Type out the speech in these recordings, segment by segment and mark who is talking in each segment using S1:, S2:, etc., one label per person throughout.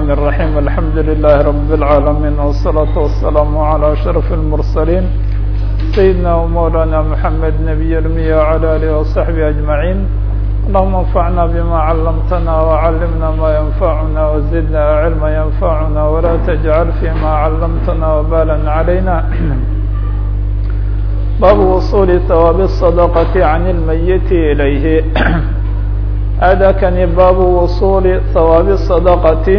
S1: الرحمن الرحيم الحمد لله رب العالمين والصلاة والسلام على أشرف المرسلين سيدنا ومولانا محمد نبي المية وعلى آله وصحبه أجمعين اللهم انفعنا بما علمتنا وعلمنا ما ينفعنا وزدنا علما ينفعنا ولا تجعل فيما علمتنا وبالا علينا باب وصول ثواب الصدقة عن الميت إليه هذا كان باب وصول ثواب الصدقة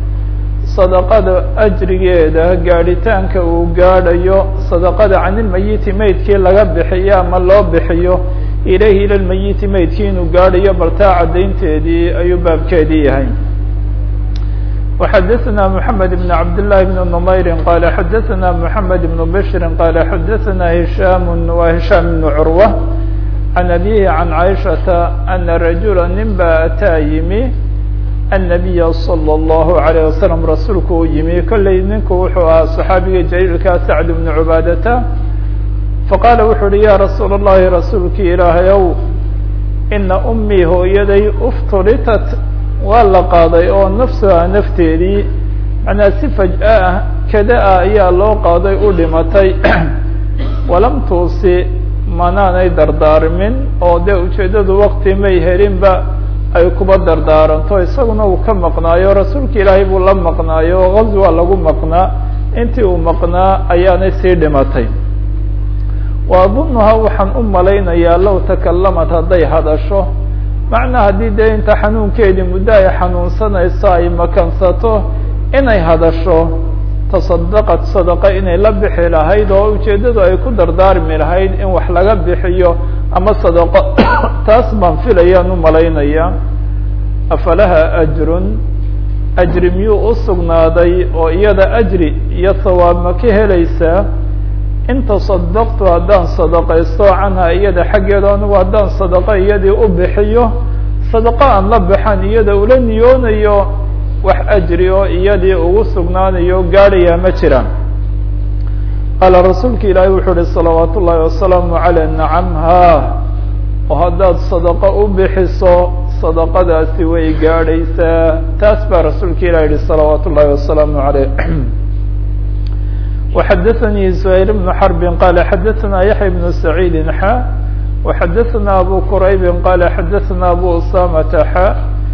S1: صدقada أجrigeeda gaadhitaanka uu gaadhayo صدقada can ilmayiti meydkii laga bixiyo ama loo bixiyo ilayhi ila lmayiti meydkii inuu gaadhayo baltaa caddaynteedii ayuu baabkeedii yahay وxadثna محamed بن cabd للhi بن نmayr qال xadثna محamed بن bشhr qال xadثna هiشham wa هiشham بن curوة عن أبيه عن عائشةa أن رaجuلا nin ba ataa yimi النبي صلى الله عليه وسلم rasuulku u yimi kolley ninku wuxuu ahaa صxaabiga jليilka سعد بن عubaadةa faqاala wuxuu uhi ya rasuul الlahi rasuulkii ilaahayow ina أmii hooyaday uftulitat waa la qaaday oo nafsuha nafteedii manaa si fajأa ah kada ah ayaa loo qaaday u dhimatay walam tuusi manaanay dardaarmin oo dee ujeeddadu wakti may helinba ay kuba dardaaranto isaguna uu ka maqnaayo rasuulka ilaahay buu la maqnaayo oo gazwa lagu maqnaa intii uu maqnaa ayaanay sii dhimatay wa adunuhaa waxaan u malaynayaa low takalamad hadday hadasho macnaa haddii dee inta xanuunkeedii muddo ay xanuunsanayso ay makansato inay hadasho tasadaqad sadaqa inay la bixi lahayd oo ujeeddadu ay ku dardaarmi lahayd in wax laga bixiyo ama sadaqo taas baan filayaan u malaynaya afalaha ajrun ajri miyuu u sugnaaday oo iyada ajri iyo sawaab ma ka helaysaa in tasadaqtu haddaan sadaqaysto canha iyada xaggeeda anigu haddaan sadaqo iyadii u bixiyo sadaqo aan la baxan iyada ula niyoonayo wax ajri oo iyadii ugu sugnaanayo gaadhayaa ma jiraan qaala rasuulka ilaahay wuxuu uhi salawaat ullaahi wasalaamu caleyh nacam ha oo haddaad sadaqo u bixiso sadaqadaasi way gaadhaysaa taas baa rasuulka ilahi yihi salawaat ullaahi wasalaamu caleyh وxadثnي زهير بن حرب qال xadثna يحيى بن سعيد xا وxadثna أbو كرayب qال xadثna أbو أسامة xا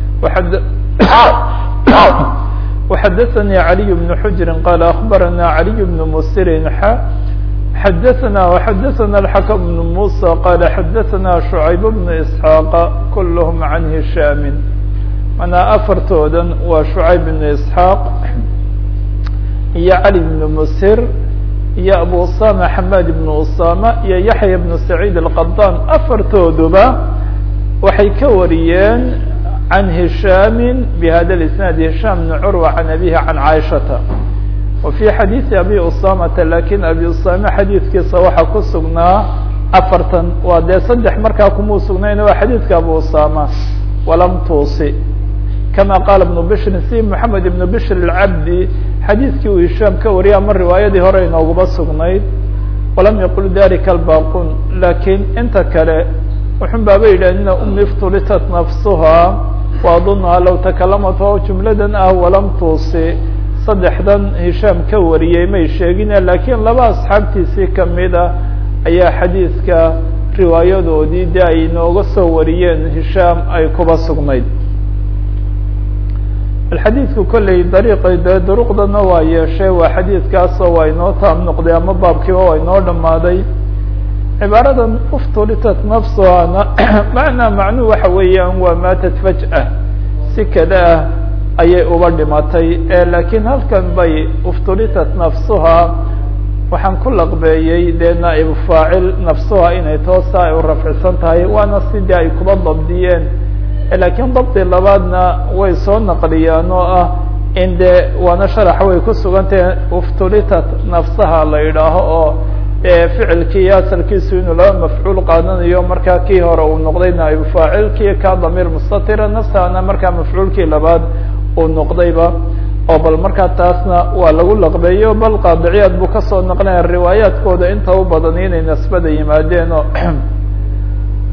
S1: وxadثnي علي بن حجر qال أخبرنا علي بن مسر xا xadثna وxadثna الحكم بن موسى qال xadثna شعيب بن إسحاq كلهم عن هiشhام manaa afartoodan waa شعيب بن إسحاq iyo cali bnu musir iyo abu usama xamad ibnu usama iyo yaxya bnu saciid alqadan afartooduba waxay ka wariyeen can hishaami bihada isnaad hishaam bni curwa can abihi can caaishata wa fi xadiidi abi usamata lakin abi usama xadiidkiisa waxaa ku sugnaa afartan waa dee saddex markaa kumuu sugnayn waa xadiidka abu usama walam tuusi kama qaala ibnu bishrin si moxamed ibnu bishr alcabdi xadiidkii uu hishaam ka wariyay ama riwaayadii hore inooguba sugnayd walam yaqul dalika albaqun lakiin inta kale wuxun baaba yidhah ina umi iftulitat nafsuha wa adunuha low takalamat oo jumladan ah walam tuusi saddexdan hishaam ka wariyey may sheegine lakiin laba asxaabtiisii kamid a ayaa xadiidka riwaayadoodii de ay inooga soo wariyeen hishaam ay kuba sugnayd xadiidku kolley dariiqay dee duruqdana waa yeeshay waa xadiidkaasoo waa inoo taam noqday ama baabkiiba waa inoo dhammaaday cibaaradan uftulitat nafsuhana macnaa macnuhu waxa weeyaan waa maatat faj'a si kada ah ayay uba dhimatay laakiin halkan bay uftulitat nafsuha waxaan ku laqbeeyey dee naa'ibu faacil nafsuha inay toosa ay u rafcisan tahay waana sidii ay kuba dabdiyeen lakiin dabdi labaadna way soo naqliyaan oo ah in de waana sharaxa way ku sugantahe uftulitat nafsaha la yidhaaho oo ficilkii asalkiisu inuu laba mafcuul qaadanayo markaa kii hore uu noqday naa'ibu faacilkii ka damiir mustatira nafsahana markaa mafcuulkii labaad uu noqdayba oo bal markaa taasna waa lagu laqbeeyo bal qaadiciyaad buu kasoo naqlaya riwaayaadkooda inta u badan inay nasbada yimaadeen oo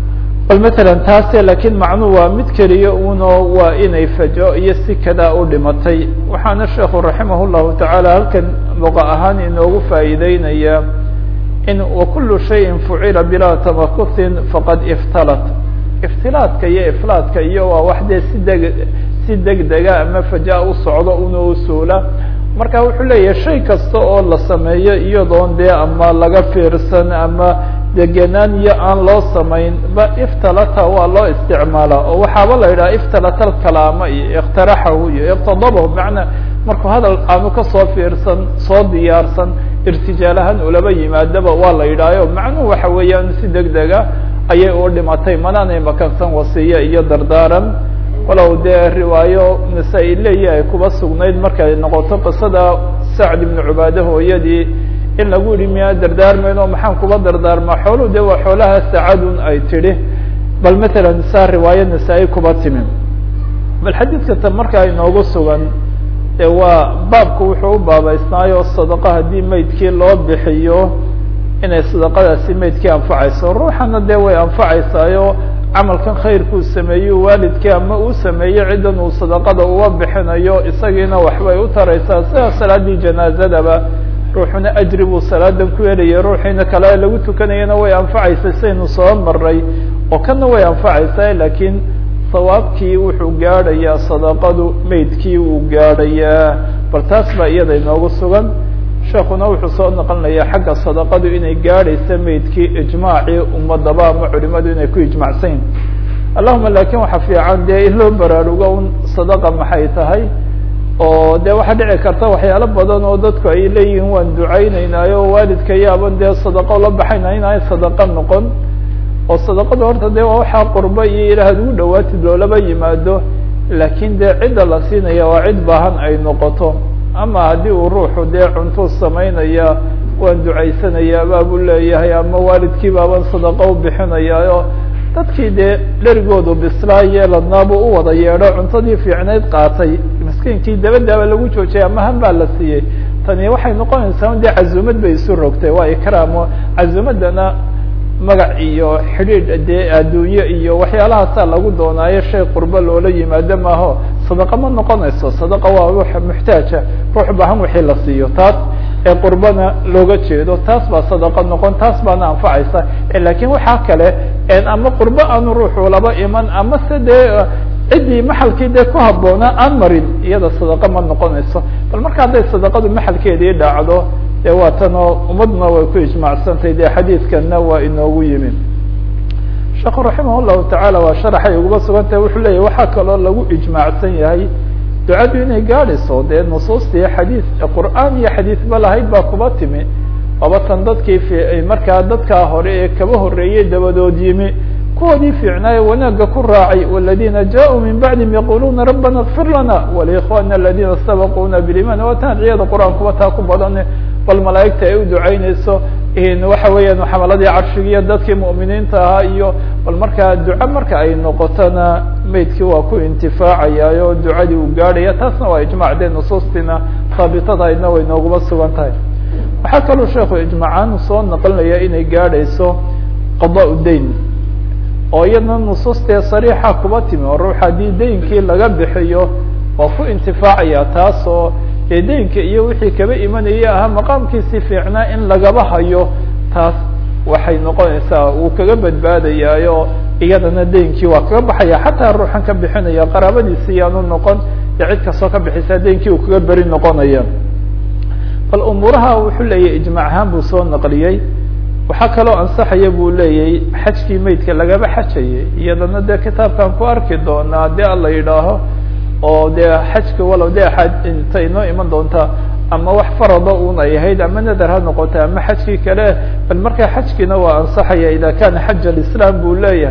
S1: bal matalan taase laakiin macnuhu waa mid keliya uno waa inay fajo iyo si kadaa u dhimatay waxaana sheekhu raximah llahu tacaala halkan luqa ahaan inoogu faa'iideynaya in wakulu shayin fucila bilaa tamakusin faqad iftalat iftilaadka iyo iflaadka iyo waa wax dee si deg si degdega ama faja u socdo una u suula marka wuxuu leeyahay shay kasta oo la sameeyo iyadoon dee ama laga fiirsan ama degenaan iyo aan loo samayn ba iftalata waa loo isticmaala oo waxaaba la yidhaha iftalata alkalaama iyo ikhtaraxahu iyo iqtadabahu macnaa markuu hadal aanu kasoo fiirsan soo diyaarsan irtijaalahaan ulaba yimaadaba waa la yidhahyo macnuhu waxa weeyaan si deg dega ayay u dhimatay manaanay makansan wasiye iyo dardaaran walow dee riwaayo nasa-i leeyi ay kuba sugnayd markay noqoto qisada sacd ibnu cubaade hooyadii in lagu yihi miyaa dardaarmayn oo maxaan kuba dardaarmaa xooluhu de waa xoolaha sacadun ay tidhi bal matalan saa riwaayo nasa-i kuba timi bal xadiidka ta markaa inoogu sugan de waa baabku wuxuu u baabaysnaayo sadaqa haddii maydkii loo bixiyo inay sadaqadaasi maydkii anfacayso ruuxana dee way anfacaysaayo camalkan khayrkuu sameeyo waalidkii ama uu sameeyo ciddan uu sadaqada uga bixinayo isagiina waxbay u taraysaa sida salaadii janaazadaba ruuxuna ajri buu salaadan ku helaya ruuxiina kale lagu tukanayana way anfacaysa saynu soo maray oo kana way anfacaysaa laakiin sawaabkii wuxuu gaadhayaa sadaqadu maydkii uu gaadhayaa bal taas baa iyada inoogu sugan sheekuna wuxuu soo noqonaya xagga sadaqadu inay gaadhaysa maydkii ijmaacii ummadaba ama culimadu inay ku ijmacsan yihin allahuma lakin waxa fiican dee in loo baraarugo un sadaqa maxay tahay oo de waxaa dhici karta waxyaalo badan oo dadku ay leeyihiin waan ducayneynaayo waalidka yaaban dee sadaqo la baxayna inay sadaqa noqon oo sadaqada horta de waa waxaa qurbo iyo ilaah ad ugu dhawaatid loolaba yimaado laakiin dee cidda la siinaya waa cid baahan ay noqoto ama haddii uu ruuxu dee cuntuu samaynaya waan ducaysanaya baabuu leeyahay ama waalidkii baaban sadaqo u bixinayaayo dadkii dee dherigoodu bislaa yeeladnaabuu u wada yeedho cuntadii fiicnayd qaatay miskiinkii dabadaaba lagu joojiyay ama han baa la siiyey tani waxay noqonaysaa dee cazumad bay isu rogtay waa ikraamo cazumadana magac iyo xidhiidh dee adduunye iyo waxyaalahaasaa lagu doonaayo shay qurbo loola yimaado maaho sadaqa ma noqonayso sadaqa waa ruux muxtaaja ruux baahan wixii la siiyo taas ee qurbana looga jeedo taas baa sadaqa noqon taas baana anfacaysa lakin waxaa kale ama qurbo aanu ruuxu laba iman ama se dee ciddii maxalkii dee ku habboonaa aan marin iyada sadaqa ma noqonayso bal marka hadday sadaqadu maxalkeedii dhacdo de waa tanoo ummadna way ku ijmacsantahy de xadiidkana waa inoogu yimi sheekhu raximah llahu tacaala waa sharaxay uguba sugantahay wuxuu leeyahy waxaa kaloo lagu ijmaacsan yahay ducadu inay gaadhayso dee nusuustii xadiid qur'aan iyo xadiidba lahayd baa kuba timi waaba tan dadkii fi markaa dadkaa hore ee kaba horreeyey dabadood yimi kuwoodii fiicnaaye wanaagga ku raacay waladina jaءuu min bacdihim yaquluuna rabbana اkfir lana walikhwana aladina sabaquuna biliman waa tan adciyada qur-aankuba taa ku badane bal malaa'igta ay u ducaynayso waxa weeyaan xamaladii carshigiiyo dadkii mu'miniinta ahaa iyo bal markaa duco marka ay noqotona maydkii waa ku intifaacayaayo ducadii uu gaadhaya taasna waa ijmac dee nusuustiina haabitadahaydna way nooguma sugan tahay waxaa kaloo sheekhu ijmacaan soo naqlinaya inay gaadhayso qadaa dayn oo iyadna nusuustee sariixa kuba timi oo ruux haddii daynkii laga bixiyo waa ku intifaacaya taasoo dee daynka iyo wixii kaba imanaya ahaa maqaamkiisi fiicnaa in lagaba hayo taas waxay noqonaysaa wuu kaga badbaadayaayo iyadana daynkii waa kaga baxaya xataa ruuxan ka bixinaya qaraabadiisi iyaanu noqon dee cid kastoo ka bixisa daynkii uu kaga beri noqonaya bal umuuraha wuxuu leeyahy ijmac ahaan buu soo naqliyey waxaa kaloo ansaxaya buu leeyahy xajkii maydka lagaba xajayay iyadana dee kitaabkan ku arki doonaa dee ala yidhaaho oo dee xajka walow de ta inoo iman doonta ama wax farada un ay ahayd ama nadar ha noqota ama xajkii kale bal markaa xajkiina waa ansaxaya ida kana xaj alislam buu leeyahay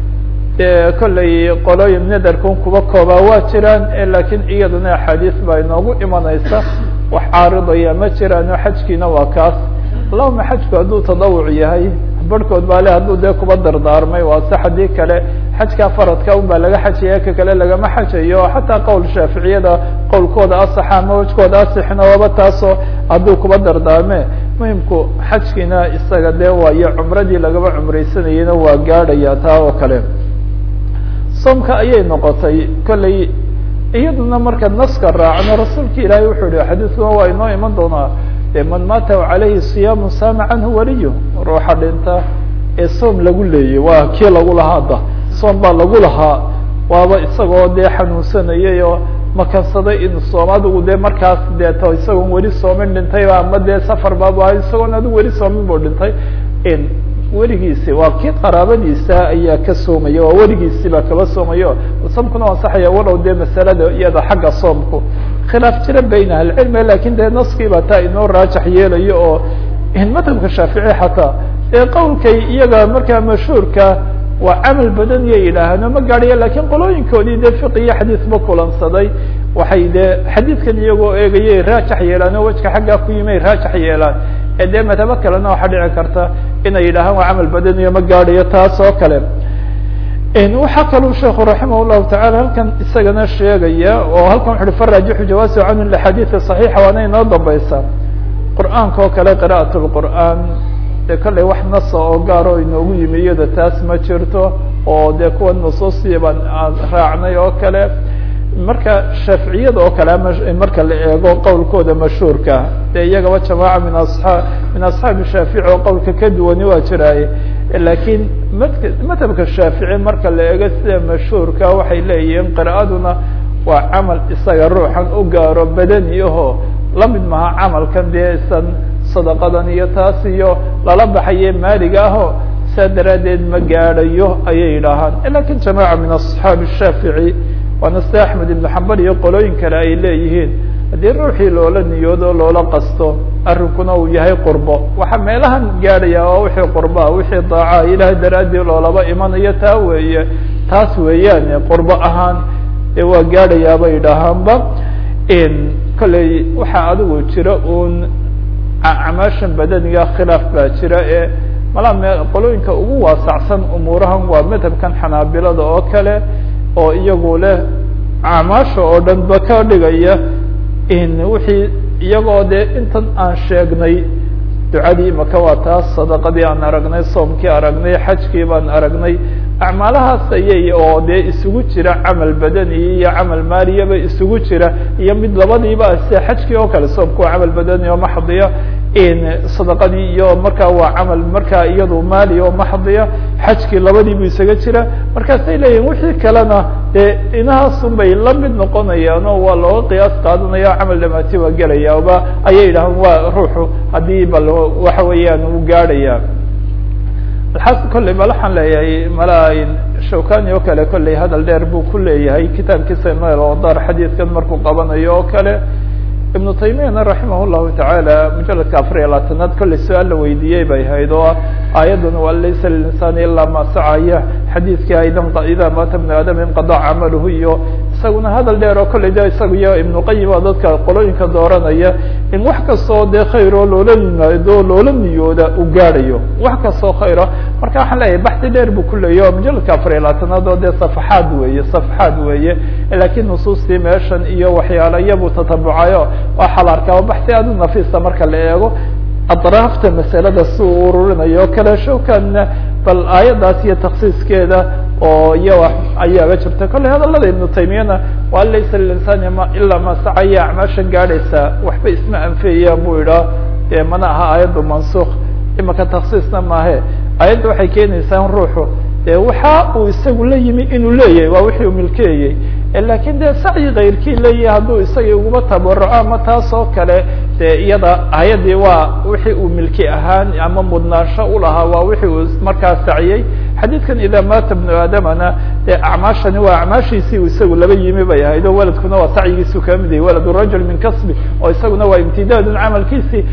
S1: de kollay qolooyin nadarkun kuba koobaa waa jiraan lakin iyadana axaadiis baa inoogu imanaysa wax caaridaya ma jiraano xajkiina waa kaas allahuma xajku hadduu tadawuc yahay barhkood baa le hadduu dee kuba dardaarmay waa se haddii kale xajka faradka un baa laga xajaya ka kale lagama xajayo xataa qowl shaaficiyada qowlkooda asaxa ama wajkooda asixna waaba taasoo hadduu kuba dardaarme muhimku xajkiina isaga dee waayo cumradii lagaba cumraysanayena waa gaadhaya taa oo kale soomka ayay noqotay kolley iyaduna marka naska raacno rasuulka ilaahay wuxuu yihi xadiiskuna waa inoo iman doonaa man maata calayhi siyaamu saama canhu waliyu ruuxa dhinta ee soom lagu leeyay waa kii lagu lahaa da soom baa lagu lahaa waaba isagoo dee xanuunsanayay oo makansaday in soom adigu dee markaas deeto isagoon weli soomin dhintay ama dee safar baabu ahay isagoon adigu weli soomin buu dhintay weligiisi waa kii qaraabadiisa ayaa ka soomaya waa weligiisi baa kaba soomayo soomkuna ansaxaya walow dee masalada iyada xagga soomku khilaaf jira bayn ahlicilmi lakin dee naskii baa taa inoo raajax yeelayo oo madhabka shaafici xataa ee qowlkay iyaga markaa mashhuurka waa camal badan iyo yidhaahano ma gaadhaya lakin qolooyinkoodii dee fiq iyo xadiisba kulansaday waxay dee xadiidkan iyagoo eegayay raajax yeelaan oo wejka xaggaa ku yimay raajax yeelaan ee dee madhabo kalena waxaa dhici karta inay yidhaahaan waa camal badan iyo ma gaadhayo taas oo kale waxaa kaluu sheekhu raximah llahu tacala halkan isagana sheegaya oo halkan wuxu uhi faraajixu jawaasi canhu laxadiidi صaxiixa waana inoo dambaysa qur'aanka oo kale qira'at lqur'aan dee kolley wax nasa oo gaar oo inoogu yimi iyada taas ma jirto oo dee kuwa nusuusiya baan raacnay oo kale marka shaaficiyada oo kale marka la eego qowlkooda mashhuurka dee iyagaba jamaaca min aaa min asxaabi shaafici oo qowlka ka duwani waa jiraaye lakiin madhabka shaafici marka la eego sida mashhuurka waxay leeyihiin qira'aduna waa camal isaga ruuxan u gaaro badani aho lamid maha camalkan dee isan sadaqadan iyo taas iyo lala baxaye maaliga aho saa daraaddeed ma gaadhayo ayay yidhaahaan lakin jamaaca min asxaabi shaafici waana sida axmed ibnu xambal iyo qolooyin kale ay leeyihiin haddii ruuxii loola niyoodo loola qasto arrinkuna uu yahay qurbo waxaa meelahan gaadhaya waa wixii qurboa wixii daaca ilahay daraaddii loolaba imanayo taa weeye taas weeyaan qurbo ahaan ee waa gaadhayaaba yidhaahaanba kolley waxaa adigu jira un acmaashan badaniga khilaaf baa jira ee malaa me qolooyinka ugu waasacsan umuurahan waa madhabkan xanaabilada oo kale oo iyagu leh acmaasha oo dhan ba ka dhigaya wixii iyagoo dee intan aan sheegnay ducadii maka waa taas sadaqadii aan aragnay soomkii aragnay xajkii baan aragnay acmaalahaas ayay oo dee isugu jira camal badani iyo camal maaliyaba isugu jira iyo mid labadiiba sida xajkii oo kale soomku waa camal badani oo maxdiya sadaqadii iyo markaa waa camal markaa iyadu maali oo maxdiya xajkii labadiibu isaga jira markaasay leeyihin wixii kalena dee inahaasun bay la mid noqonayaan oo waa looga qiyaas qaadanaya o camal dhamaati waa gelaya ba ayay yidhahaan waa ruuxu haddii bal waxa weeyaan uu gaadhaya alxas kolley bal waxaan leeyahay mala shawkani oo kale kolley hadal dheer buu ku leeyahay kitaabkiisa noel odar xadiidkan markuu qabanayo oo kale ibnu taymiyana raximah llahu tacaala mujaladka afar iyo labaatanaad kolley su-aal la weydiiyey bay hayd oo aayaddan waa laysa lilinsaani ilaa ma sacaya xadiidkii aydan ida maata bnu aadam inqadac camaluhu iyo isaguna hadal dheer oo kolley de isaga iyo ibnu qayim oo dadka qolooyinka dooranaya in wax kastoo dee khayr oo loola yimaado loola niyooda u gaadhayo wax kastoo khayra marka waxaan leeyahay baxdi dheer buu ku leeyahy o mujaladka afar iyo labaatanaad oo dee safaxaad weeye safaxaad weeye lakiin nusuustii meeshan iyo waxyaala iyabuu tatabucayo waxaa la arkaa baxsi aad u nafiisa marka la eego adraafta masalada si uu ururinayo kale shawkanna bal aayaddaas iyo taksiiskeeda oo iya ayaaba jirta kolley hadalada ibnu taymiyana waa laysa lilinsaani ma ilaa ma sacaya acmaashan gaadhaysa waxba isma anfeeyaan buu idhaa dee mana aha aayaddu mansuk imaka taksiisna maahe aayadda waxay keenaysaa ruuxu de waxa uu isagu la yimi inuu leeyahay waa wixii uu milkeeyey lakin de sacyi kayrkii leeyahay hadduu isagii uguba tabaraco ama taas oo kale de iyada ayadii waa wixii uu milki ahaan ama mudnaansho ulahaa waa wixii uu markaa saciyey xadiidkan ida maata bnu aadamana de acmaashani waa acmaashiisii uu isagu laba yimi bay ahayd oo waladkuna waa sacyigiisu kama mid yahay walad rajul min kasbi oo isaguna waa imtidaadun camalkiisii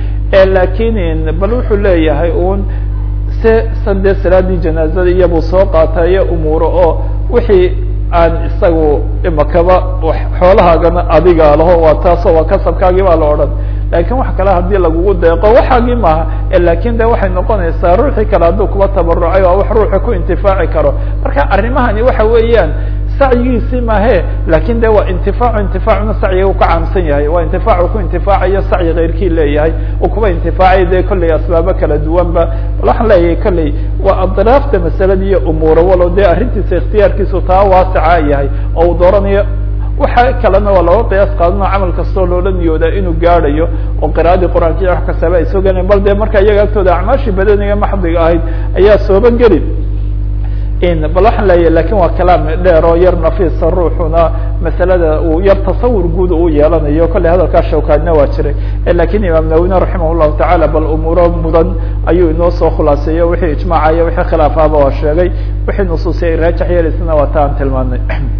S1: lakin bal wuxuu leeyahay un se san dee salaadii janaazada iyabuu soo qaatayo umuuro oo wixii aan isagu imakaba xoolahaagana adiga laho waa taasoo waa kasabkaagii baa la odhan lakin wax kale hadii lagugu deeqo waxaagii maaha lakin de waxay noqonaysaa ruuxii kale hadduu kuba tabarucay waa wax ruuxi ku intifaaci karo marka arrimahani waxa weeyaan sacyigiisii mahe lakin de waa intifaacu intifaacuna sacyiga u ka caamsan yahay waa intifaacu ku intifaacayo sacyi keyrkii leeyahay uu kuba intifaacay de kolley asbaabo kala duwanba bal waxaan leeyahay kolley waa adraafta masalada iyo umuura walow dee arrintiisa ikhtiyaarkiisu taa waasica yahay oo uu dooranayo waxa kalena waa looga qiyaas qaadano camal kastoo loola niyoodaa inuu gaadhayo oo qira'adii qur'aanka iyo wax kastaba ay soo gelayan bal dee marka iyaga agtooda acmaashii badaniga maxdiga ahayd ayaa sooba geli bal waxaan leeyahay lakin waa kalaam dheer oo yar nafiisa ruuxuna masalada uu yar tasawur guud uu yeelanayo kolley hadalkaa shawkaadna waa jiray lakin imaam nawina raximah llahu tacala bal umuuro mudan ayuu inoo soo khulaaseeyo wixii ijmaacaya wixii khilaafahaba waa sheegay wixii nusuusi ay raajax yeelaysana waa ta aan tilmaanay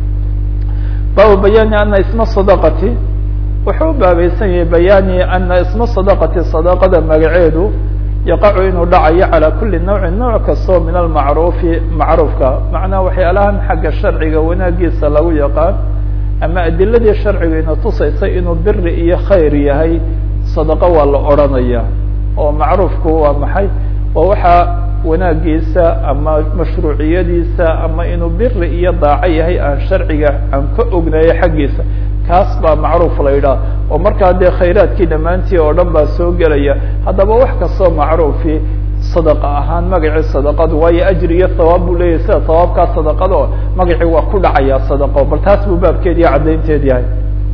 S1: baabu bayaani ana isma sadaqati wuxuu u baabaysan yahay bayaani ana isma sadaqati sadaqada magaceedu yaqacu inuu dhacayo calى kuli nawcin nooc kastoo min almacruufi macruufka macnaha waxyaalahan xagga sharciga wanaagiisa lagu yaqaan ama adiladii sharciga ina tusaysa inuu biri iyo khayr yahay sadaqo waa la odranaya oo macruufku waa maxay waa waxaa wanaagiisa ama mashruuciyadiisa ama inuu biri iyo daaco yahay aan sharciga aan ka ognayo xaggiisa kaas baa macruuf la yidhaha oo markaa dee khayraadkii dhammaantii oo dhan baa soo gelaya haddaba wax kastoo macruufi sadaqa ahaan magacii sadaqadu waayo ajri iyo hawaab buu leeyahay sida hawaabkaa sadaqada oo magacii waa ku dhacaya sadaqo bal taas buu baabkeed iyo caddaynteed yahay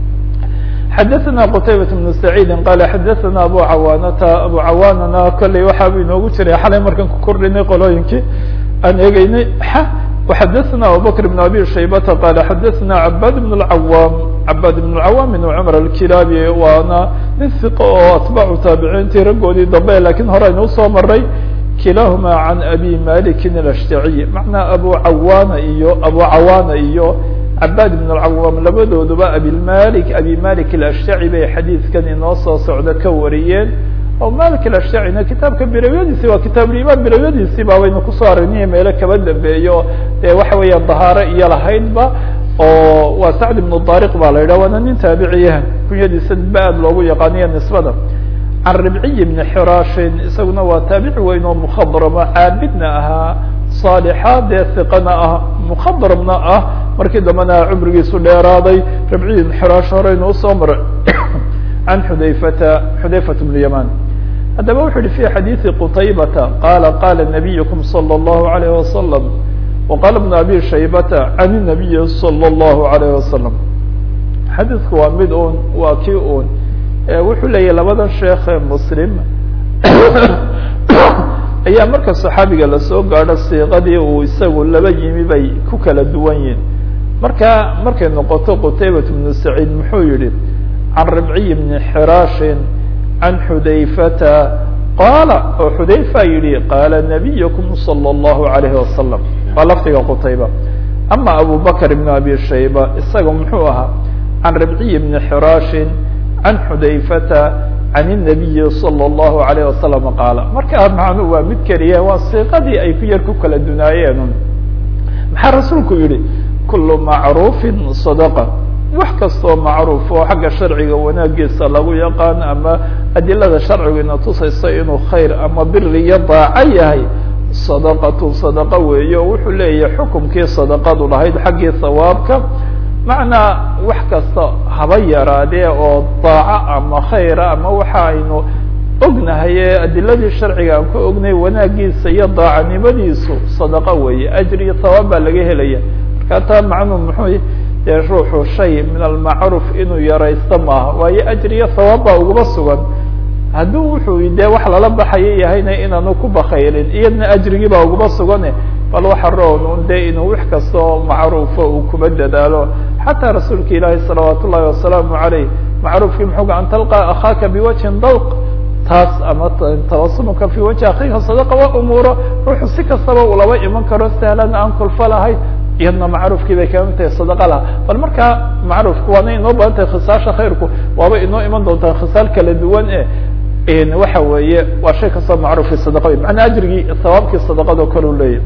S1: xadaثna qtaybaة بن سacيidi qala xadaثna abu cawaanata abu cawaanana kolley waxaabu inoogu jiray xalay markaan ku kordhinay qolooyinkii aan eegeynay وxadaثna abubakr بن abi shaybata qala xadaثna cabad بن الcawam cabad بن الcawam بن cmr alkilaabi waana nin iq oo atbaacu taabiciintii raggoodii dambe lakin hore aynu usoo maray kilahuma can abi maliki الashtaciy macnaa abu cawaana iyo abu cawaana iyo cabad بن الcawam labadooduba abilmalik abi malik الashtaci bay xadiidkan inoo soo socda ka wariyeen oo malik الashacina kitaabka birawyadiisi waa kitaabulimaan birawyadiisii ba waynu kusoo aragnay meelo kaba dambeeyo dee waxa weeya dahaaro iyo lahaydba oo waa sacd ibnu dariq ba la yidhah waana nin taabiciya kunyadiisa ba aad loogu yaqaaniyo nisbada can ribciy bni xirashin isaguna waa taabici weyn oo mukhadramo caabidna ahaa saalixa dee hiqana ah mukhadrabna ah markii dambena cumrigiisu dheeraaday ribciy ibn xirash horeynu usoo maray can xudayfata xudayfat bn yaman haddaba wuxu uhi fi xadiidi qutaybata qala qala nabiyukum salى اllahu alayh wasalam waqala bn abi shaybata can nabiyi salى اllahu alayh wasalam xadiidku waa mid un waa kii un wuxuu leeyahy labadan sheekhe muslim ayaa marka saxaabiga lasoo gaadho siiqadii uu isagu laba yimi bay ku kala duwan yihin marka markay noqoto qutaybat bnu saciid muxuu yihi can ribciy bni xirashin can xudayfata qaala oo xudayfa yihi qaala nabiyukum salى اllahu alayhi wasalam waa lafdiga qutayba ama abu bakr ibn abi shayba isaga muxuu ahaa can ribciy bni xirashin can xudayfata can الnabiyi salى اllahu alayh wasalam qaala markaa macnu waa mid keliya waa siiqadii ay ku yar ku kala dunaayeen maxaa rasuulku yihi kulu macruufin sadaqa wax kastoo macruuf oo xagga sharciga wanaagiisa lagu yaqaan ama adilada sharcigu ina tusayso inuu khayr ama biri iyo daaco yahay sadaqatu sadaqa weeye oo wuxuu leeyahay xukumkii sadaqadu lahayd xaggii sawaabka macnaa wax kasta haba yaraadee oo daaco ama khayra ama waxa aynu ognahay ee adiladii sharciga aan ku ognay wanaagiisa iyo daacanimadiisu sadaqa weeye ajri iyo sawaab baa laga helaya marka taa macnuu muxuu dee ruuxu shay min almacruuf inuu yaraysto maaha waayo ajri iyo sawaab baa ugaba sugan hadduu wuxuu dee wax lala baxayo yahayna inaanu ku bakayrin iyadna ajrigii baa ugaba sugane bal waxa roon un dee inuu wax kastoo macruufo uu kuba dadaalo xataa rasuulka ilaahi salawaat ullahi wasalaamu aleyh macruufkii muxuuga an talqa akhaaka biwajhin dalq taas ama tabasumuka fi wajhi akhiika sadaqa waa umuuro ruuxu si kastaba uu laba iman karo sahlan aan kulfa lahayn iyadna macruufkii bay kamid tahay sadaqa laha bal markaa macruufku waana inoo badan tahay khisaasha khayrku waaba inoo iman doontaa khisaal kala duwan e waxa weeye waa shay kastoo macruufki sadaqa wey macnaa ajrigii sawaabkii sadaqado kale u leeyahy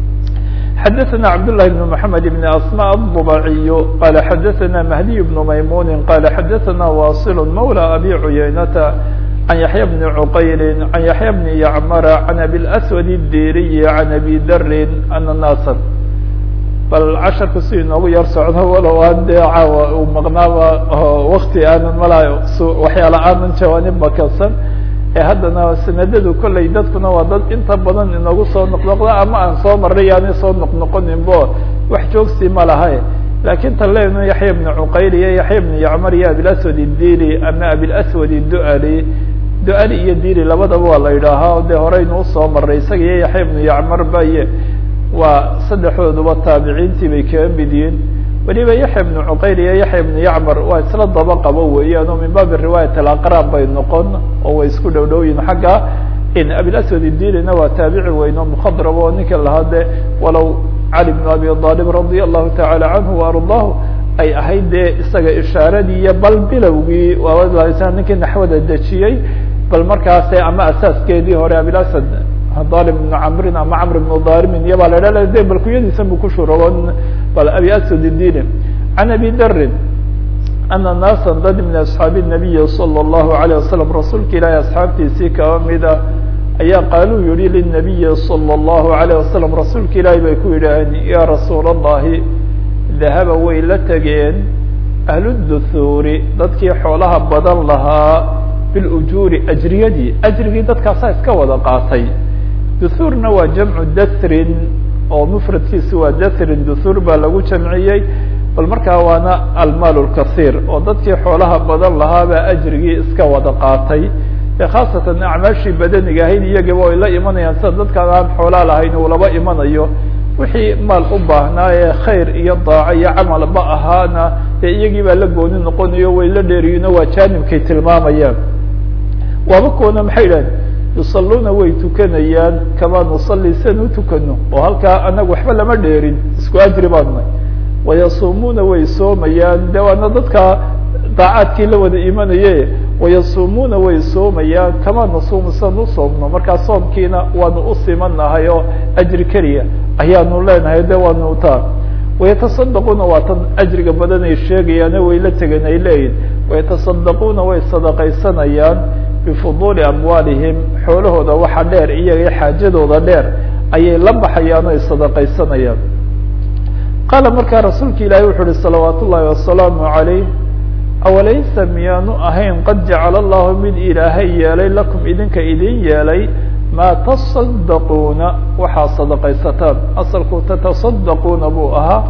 S1: xadaثna cabdاللahi بن محamed بn asmاء الضبaciy qala xadaثna mahdiy بن maymuni qala xadaثna waصil mawlى abi cuyaynata عن يحyى بن عqayl عن يحyى بن يعmر عن أbي الأسود الdiriي عن أbي dri أن ناsا bal casharku si inoogu yar socdo walow aan dee caawa uu maqnaaba wakti aanan malaa waxyaala aanan jawaanib makansan ee haddana sanadadu kolley dadkuna waa dad inta badan inoogu soo noqnoqda ama aan soo maray yaani soo noqnoqoninbo wax joogsi ma lahay laakiin tan leenu yaxya ibnu cuqayl iyo yaxya ibnu yacmar iyo abilaswad idili ama abilaswad iduali du-ali iyo dili labadaba waa la yidhaahaa dee horeynu usoo maray isaga iyo yaxya ibnu yacmar baye waa saddexdooduba taabiciintii bay kaga mid yihiin weliba yaxya ibnu cuqayl iyo yaxya ibnu yacmar waa isla daba qabo weeyaan oo min baabi riwaayat alaqraab bay noqon oo way isku dhow dhow yihin xagga in abilaswad idilina waa taabici weyn oo mukhadrab oo ninka lahaa de walow cali bn abi aalib radia allahu tacaala canhu waardaahu ay ahayd dee isaga ishaaradii iyo bal bilowgii ninkii naxwada dejiyey bal markaase ama asaaskeedii hore abilasad dalim ibnu camrin ama camr ibnu dalimin iyo baa la dha de bal kuyadiisan bu ku shurogon bal abi aswad idili can abi darin ana naasa dad min asxaabi nabiyi salى اllahu alayه wasalam rasuulka ilaahi asxaabtiisii kaba mida ayaa qaaluu yihi linabiyi salى اllahu alayه wasalam rasuulka ilaahi bay ku yidhaaheen ya rasuul اllahi dahaba way la tegeen ahluduthuuri dadkii xoolaha badan lahaa bilujuuri ajriyadii ajrigii dadkaasaa iska wada qaatay duhuurna waa jamcu dathrin oo mufradkiisi waa dathrin duhuur baa lagu jamciyey bal markaa waana almaal lkasiir oo dadkii xoolaha badan lahaabaa ajrigii iska wada qaatay e khaasatan acmaashii badaniga ahayd iyagaba ay la imanayaan sida dadkaan aan xoolaa lahayn uu laba imanayo wixii maal u baahnaa ee khayr iyo daaco iyo camalba ahaana dee iyagii baa la gooni noqonayo way la dheeriyiino waa jaanibkay tilmaamayaan waaba kuwana maxay idhahen yusaluuna way tukanayaan kamaa nusalli sian u tukano oo halkaa anaga waxba lama dheerin isku ajri baanay wayasuumuuna way soomayaan de waana dadka daacaadkii la wada imanaye wayasuumuuna way soomayaan kamaa nasuumu sian u soomno markaa soomkiina waanu u simanahay oo ajri keliya ayaanu leenahay de waanu taa wayatasaddaquuna waa tan ajriga badan ay sheegayaane way la tegen ay leeyihin wayatasaddaquuna way sadaqaysanayaan bifuduuli amwaalihim xoolahooda waxa dheer iyaga xaajadooda dheer ayay la baxayaan o ay sadaqaysanayaan qaala markaa rasuulka ilaahi wuxu uhi salawaat ullaahi wasalaamu calayh awalaysa miyaanu ahayn qad jacala allahu mid ilaahay yeelay lakum idinka idin yeelay maa tasaddaquuna waxaa sadaqaysataan asalku tatasaddaquuna buu ahaa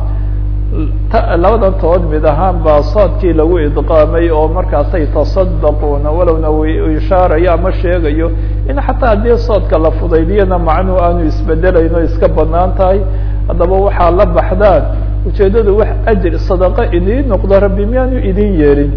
S1: labadan tood mid ahaan baa saadkii lagu idqaamay oo markaasay tasaddaquuna walowna ishaarayo ama sheegayo in xataa haddii soodka la fudaydiyana macnuhu aanu isbedelayn oo iska banaan tahay haddaba waxaa la baxdaan ujeeddadu wax ajr sadaqo idiin noqdo rabbi miyaanu idin yeelin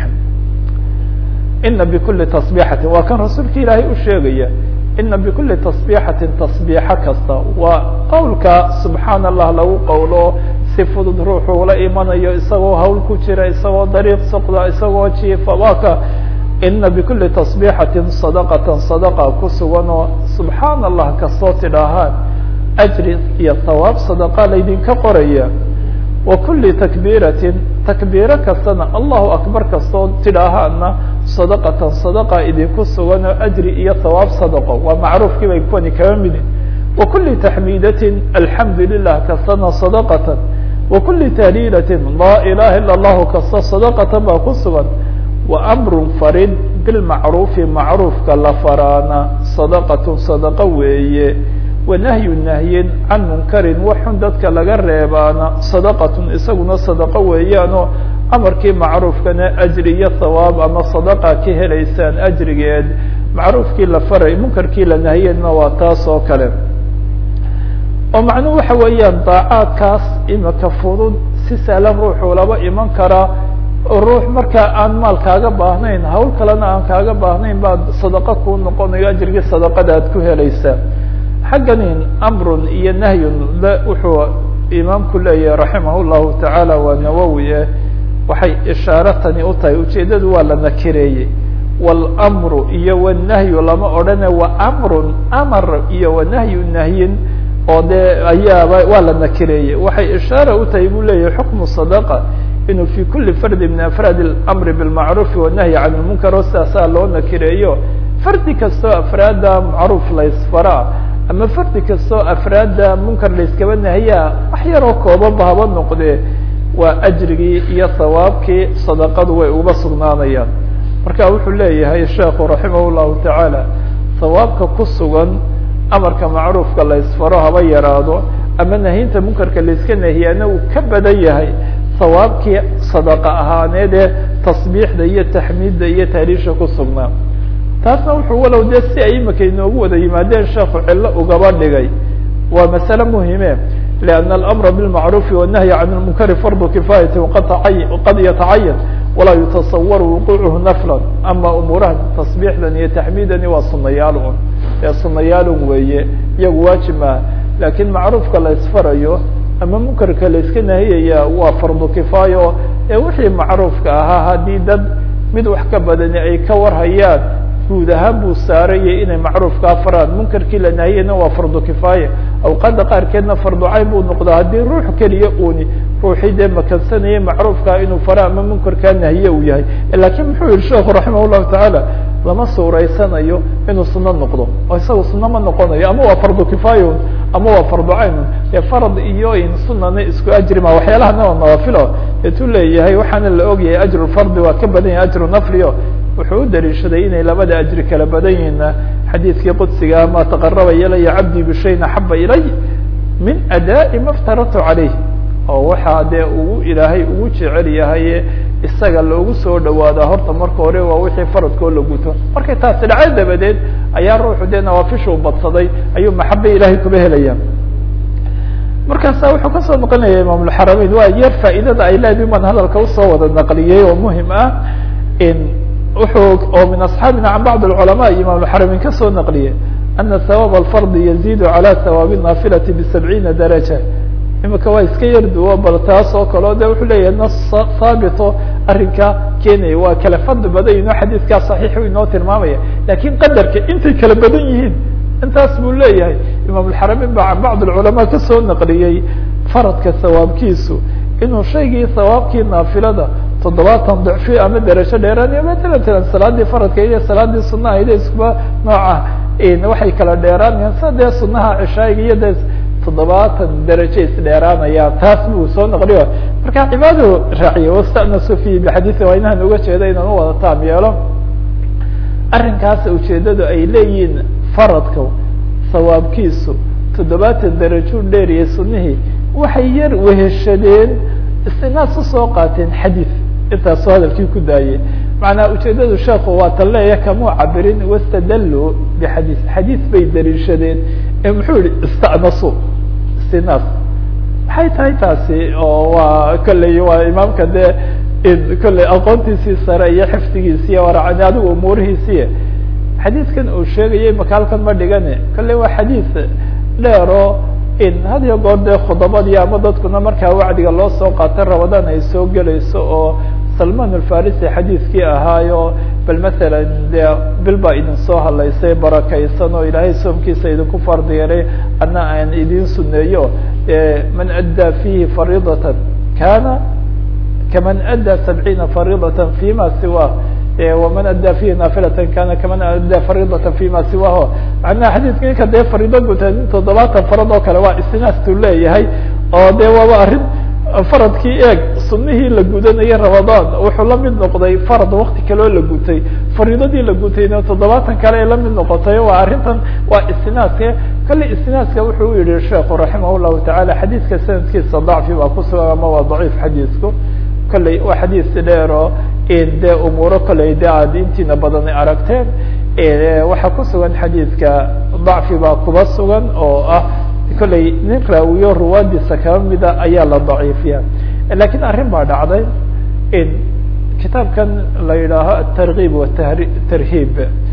S1: ina bikuli tasbiixatin waa kan rasuulka ilaahay u sheegaya ina bikuli tasbiixatin tasbiixo kasta waa qowlka subxaan allah lagu qowlo si fudud ruuxuu la imanayo isagoo hawl ku jira isagoo dariiq soqda isagoo jiifa waa ka ina bikuli tasbiixatin sadaqatan sadaqa ku sugan oo subxaan allah kastoo tidhaahaan ajri iyo hawaab sadaqa laydinka qoraya wa kuli takbiiratin takbiiro kastana allahu akbar kastoo tidhaahaana sadaqatan sadaqa idinku sugan oo ajri iyo hawaab sadaqo waa macruufkii bay kuwani kaba midin wa kuli taxmiidatin alxamdu lilah kastana sadaqatan wa kuli tahliilatin laa ilaha ila allahu kasta sadaqatan baa ku sugan wa amrun farid bilmacruufi macruufka la faraana sadaqatun sadaqo weeye wanahyu nahyin can munkarin waxun dadka laga reebaana sadaqatun isaguna sadaqo weeyaanoo amarkii macruufkana ajri iyo hawaab ama sadaqa ka helaysaan ajrigeed macruufkii la faray munkarkii la nahiyena waa taas oo kale oo macnuhu waxa weeyaan daacaadkaas imika fudud si sahlan ruuxuu laba iman karaa ruux markaa aan maal kaaga baahnayn hawl kalena aan kaaga baahnayn baa sadaqo kuu noqonayo ajrigii sadaqada aad ku helaysaa xagganin amrun iyo nahyun wuxuu imaamku leeyahay raximah llahu tacaala waa nawowi eh waxay ishaaro tani u tahay ujeeddadu waa la nakireeyey wاlmru iyo wالnahyu lama odhane wa amrun amar iyo wanahyu nahyin oo dee ayaaba waa la nakireeyey waxay ishaara u tahay buu leeyahay xukmu sadaqa inuu fi kuli fardi min afraad اlamri biاlmacruufi wanahyi can lmunkar oo sidaasaa loo nakireeyo fardi kastoo afraada macruuf laysfaraa ama fardi kastoo afraadda munkar layskaba nahiyaa wax yaroo koobanba haba noqdee waa ajrigii iyo sawaabkii sadaqadu way uba sugnaanayaan marka wuxuu leeyahay sheekhu raximah llahu tacaala sawaabka ku sugan amarka macruufka la isfaro haba yaraado ama nahinta munkarka layska nahiyaana uu ka badan yahay sawaabkii sadaqa ahaaneed ee tasbiixda iyo taxmiidda iyo tahliisha ku sugnaa taasna wuxuu walow dee si ay imika inoogu wada yimaadeen sheekhu cillo ugaba dhigay waa masale muhime لأن الأمر بالمعروف والنهي عن المنكر فرض كفاية وqad يتعين وalaa يتصور وقوعه نفلا أما أمورaha تصبيحdan iyo تحميdani waa sunayaal un ee sunayaalun weeye iyagu waajib maha lakin macruufka la isfarayo ama munkarka la iska nahiyaya waa fardu kifaayo ee wixii macruufka ahaa haddii dad mid wax ka badani ay ka warhayaan guud ahaan buu saarayay inay macruufkaa faraan munkarkii la nahiyana waa fardu kifaaya awqaada qaarkeedna fardu cayn buu noqdaa haddii ruux keliya uuni ruuxii dee makansanayay macruufkaa inuu fara ama munkarkaa nahiye uu yahay lakin muxuu yihi sheekhu raximah llahu tacaala lama suuraysanayo inuu suno noqdo oo isaga suno ma noqonayo ama waa fardu kifaaya ama waa fardu cayn dee farad iyo in sunana isku ajri ma waxyaalahana waa nawafilo eetuu leeyahay waxaana la ogyahay ajru fardi waa ka badan yahay ajru naflio wuxuu u daliishaday inay labada ajri kala badan yihiina xadiidkii qudsiga ma taqaraba ilaya cabdii bishayin axaba ilay min adaa'i ma ftaratu calayh oo waxaa dee ugu ilaahay ugu jecel yahay isaga loogu soo dhawaadaa horta marka hore waa wixii faradkoo la guto markay taasi dhacay dabadeed ayaa ruuxu dee nawaafishu badsaday ayuu maxabe ilahay kuba helaya markaasa wuxuu kasoo noqonaya imaamulxarameyn waa yar faa'iidada ay leedahay baan hadalka usoo wada naqliyey oo muhim ah wuxuu oo min asxaabina can bacd اculama imam اxarameyn kasoo naqliye ana hawaab alfardi yaziid calى hawaab الnaafilati bisabciina daraja imika waa iska yar duwo bal taas oo kaleo de wuxuu leeyahay nas haabito arrinka keenaya waa kala fadli badan yihin o xadiidkaa صaxiix inoo tilmaamaya lakin qadarka intay kala badan yihiin intaas buu leeyahay imam اxarameyn ba can bacd اculama kasoo naqliyey faradka hawaabkiisu inuu shaygii hawaabkii naafilada toddobaatan dicfi ama derajo dheeraanaya matala talan salaadii faradka iyo salaadii sunaha ide iskuba nooca waxay kala dheeraanayaan sa dee sunaha cishaayiga iyo de toddobaatan derajo isdheeraanaya taas buu soo naqliyo marka cibaadu raaciye wastanasu fihi bixadiisi waa inahan uga jeeda inaan u wada taam yeelo arrinkaas ujeedadu ay leeyihiin faradka sawaabkiisu toddobaatan derajo dheeriya sunihii waxay yar weheshadeen istinaas usoo qaateen xadiid intaasoo hadalkii ku daayey macnaa ujeedadu sheekhu waa tan leeya kamuu cabirin wastadallu bixadiis xadiis bay daliishadeen ee muxuu yihi istanasu istinaas maxay tahay taasi oo waa kolley waa imaamka dee kolley aqoontiisii sare iyo xifdigiisiiy waracani adigu umuurihiisiiy xadiidkan uu sheegayay makaalkan ma dhigane kolley waa xadiis dheero in had iyo goor dee khudabadii ama dadkuna markaa wacdiga loo soo qaatay rabadaan ay soo gelayso oo salman alfarisi xadiidkii ahaayo bal masalan dee bil baa idin soo hadlaysay barakaysan oo ilaahay soomkiisa idinku fardiyeelay ana aan idin suneeyo man addaa fihi fariidatan kana kaman addaa sabciina fariidatan fima siwa وman adى fihi naafilata kana kaman adى fariidata fima siwaho macnaha xadiidka ninka dee fariido guta toddobaatan farad oo kale waa istinaastuu leeyahay oo de waaba arrin faradkii eeg sunihii la gudanayay ramadaan wuxuu la mid noqday farad wakti kaleo la gutay fariidadii la gutayna toddobaatan kale ay la mid noqotay waa arrintan waa istinaaska kale istinaaska wuxuu u yihi sheekhu raximah llahu taعala xadiidka sanadkiisa dacfi baa kusugan ama waa daciif xadiidku kolley waa xadiis dheero de umuuro kolley de aad intiina badan aragteen waxaa ku sugan xadiidka dacfi baa kuba sugan oo ah kolley nin raawiyo ruwaadiisa kaba mida ayaa la daciifiya lakin arrin baa dhacday in kitaabkan la yidhaaho atarkiib watarhiib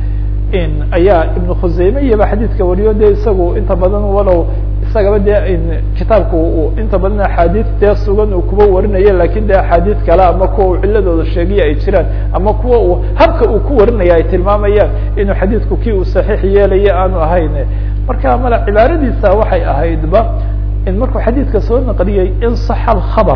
S1: in ayaa ibnu khuseyme iyaba xadiidka wariyo de isagu inta badan walow isagaba dee kitaabka inta badan axaadiis dee sugan uu kuba warinayo lakin de axaadiis kale ama kuwa uu ciladooda sheegiya ay jiraan ama kuwa uu habka uu ku warinaya ay tilmaamayaan inuu xadiidku kii uu saxiix yeelayo aanu ahayn marka mala cibaaradiisa waxay ahaydba in markuu xadiidka soo naqliyey in saxa alkhabar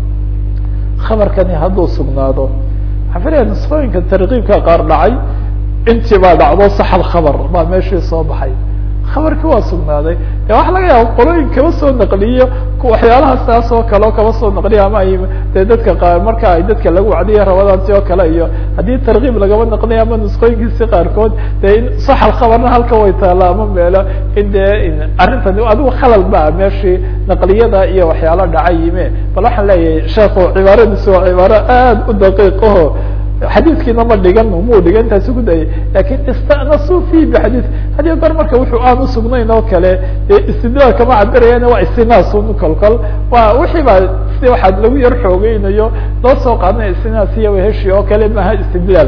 S1: khabarkani hadduu sugnaado waxaan filaya nusqooyinka tarkiibka qaar dhacay intii baa dhacdo sax alkhabar baa meeshii soo baxay khabarki waa sugnaaday de waxa laga yaaba qolooyin kaba soo naqliyo waxyaalaha saas oo kale oo kaba soo naqliyo ama ay de dadka qaar marka ay dadka lagu wacdiya rabadaanti oo kale iyo haddii tarkiib lagaba naqliyo ama nusqooyinkiisi qaarkood de in saxal khabarna halka way taala ama meelo in dee arrintan adigu khalal baa meeshii naqliyada iyo waxyaalo dhacay yime bal waxaan leeyahay sheekhu cibaaradiisu waa cibaaro aad u daqiiq aho xadiiskiina ma dhigan muu dhigan taasi ku dayay lakin istanasuu fi bixadiis hadiyo goor marka wuxuu aan usugnayn oo kale dee istidlaal kama cabirayaan waa istinaasun kolkol waa wixii baa si waxaa lagu yar xoogeynayo loo soo qaadanayo istinaas iyo weheshi oo kale maaha istidlaal